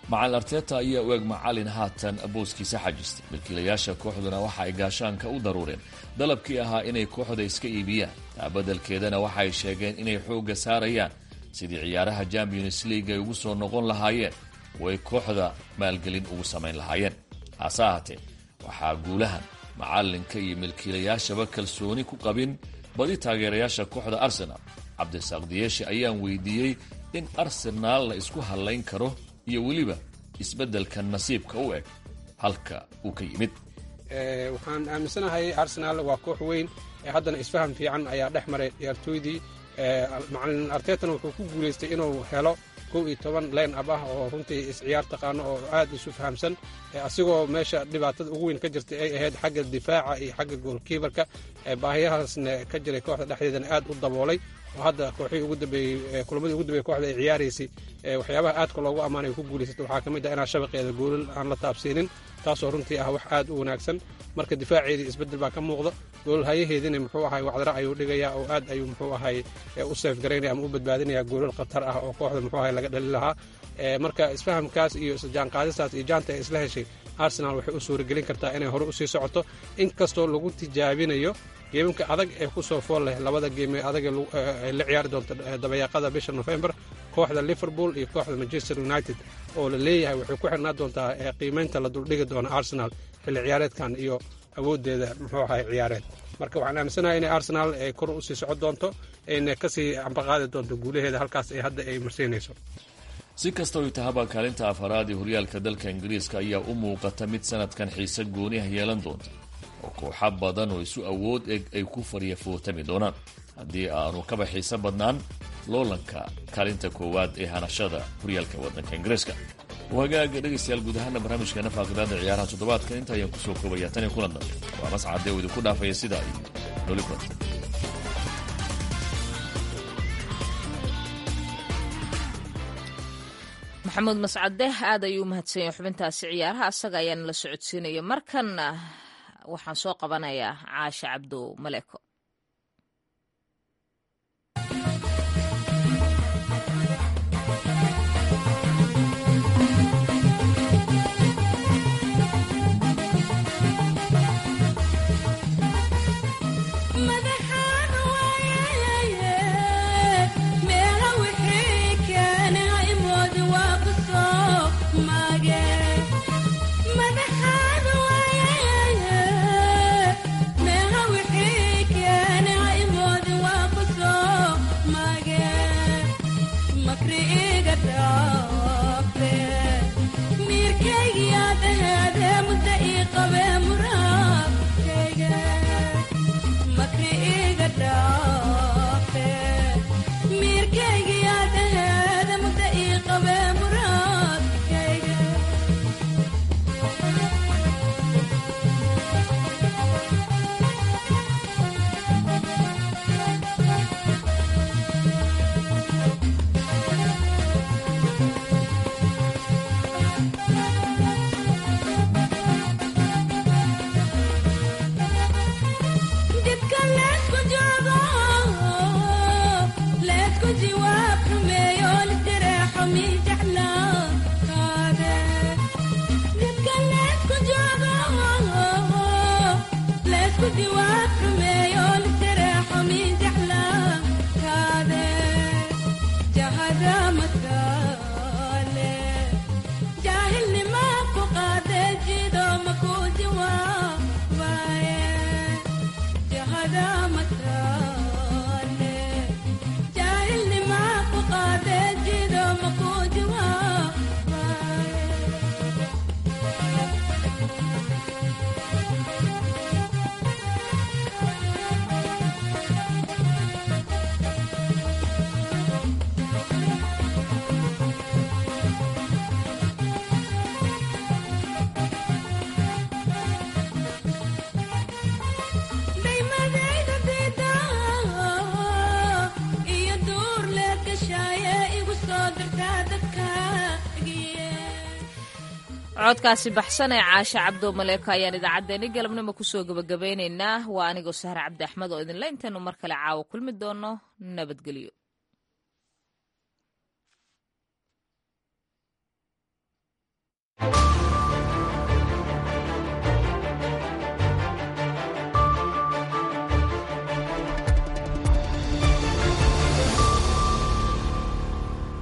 macalin arteta ayaa u eg macalin haatan booskiisa xajistay milkiilayaasha kooxduna waxa ay gaashaanka u daruureen dalabkii ahaa inay kooxda iska iibiyaan taabadelkeedana waxa ay sheegeen inay xoogga saarayaan sidii ciyaaraha champions league ay ugu soo noqon lahaayeen oo ay kooxda maalgelin ugu samayn lahaayeen hase ahaatee waxaa guulahan macalinka iyo milkiilayaashaba kalsooni ku qabin badi taageerayaasha kooxda arsenal cabdisaaq diyeeshe ayaan weydiiyey in arsenaal la isku hallayn karo iyo weliba isbeddelka nasiibka u eg halka uu ka yimid waxaan aaminsanahay arsenaal waa koox weyn haddana isfaham fiican ayaa dhex maray ciyaartooydii macalin artetana wuxuu ku guulaystay inuu helo kow iyo toban leen ab ah oo runtii isciyaar taqaano oo aad isu fahamsan asigoo meesha dhibaatada ugu weyn ka jirtay ay ahayd xagga difaaca iyo xagga goolkiibarka baahiyahaasna ka jiray kooxda dhexdeedana aad u daboolay oo hadda kooxihii ugu dambeeyey kulamadii ugu dambeeyey kooxda ay ciyaaraysay waxyaabaha aadka loogu ammaanay ku guulaysatay waxaa ka mid ah inaan shabaqeeda goolal aan la taabsiinin taasoo runtii ah wax aad u wanaagsan marka difaaceedii isbeddel baa ka muuqda goolal hayaheediina muxuu ahay wacdara ayuu dhigayaa oo aad ayuu muxuu ahay u seef garaynaya ama u badbaadinaya goolal khatar ah oo kooxda muxuu ahay laga dhalin lahaa marka isfahamkaas iyo isjaanqaadistaas iyo jaanta ay isla heshay arsenal waxay u suuragelin kartaa inay hore usii socoto inkastoo lagu tijaabinayo geemamka adag ee ku soo fool leh labada geeme adag ay la ciyaari doonto dabayaaqada bisha nofembar kooxda liverpool iyo kooxda manchester united oo la leeyahay waxay ku xirnaa doontaa qiimeynta la duldhigi doono arsenal xilli ciyaareedkan iyo awooddeeda muxuu ahay ciyaareed marka waxaan aaminsanahay inay arsenal ay kor usii socon doonto ayna kasii ambaqaadi doonto guulaheeda halkaas ay hadda ay marsiinayso si kastoo tahaba kaalinta afaraad ee horyaalka dalka ingiriiska ayaa u muuqata mid sanadkan xiise gooniah yeelan doonta oo kooxa badan oo isu awood eg ay ku faryafootami doonaan haddii aanu kaba xiise badnaan loolanka kaalinta koowaad ee hanashada horyaalka waddanka ingiriiska wagaaga dhegaystayaal guud ahaana barnaamijkeena faaqidaada ciyaaraha toddobaadkan inta ayaan kusoo koobaya tan iyo kulan dambe waa mascadee oo idinku dhaafaya sidaa iyo noli kulanta maxamuud mascade aad ayuu u mahadsan yahay xubintaasi ciyaaraha asaga ayaana la socodsiinaya markanna waxaan soo qabanayaa caashe cabdo maleeko codkaasi baxsan ee caashe cabdo maleeko ayaan idaacaddeenni galabnimo kusoo gebagabeynaynaa waa anigoo sahre cabdi axmed oo idinle intaynu mar kale caawa kulmi doono nabadgelyo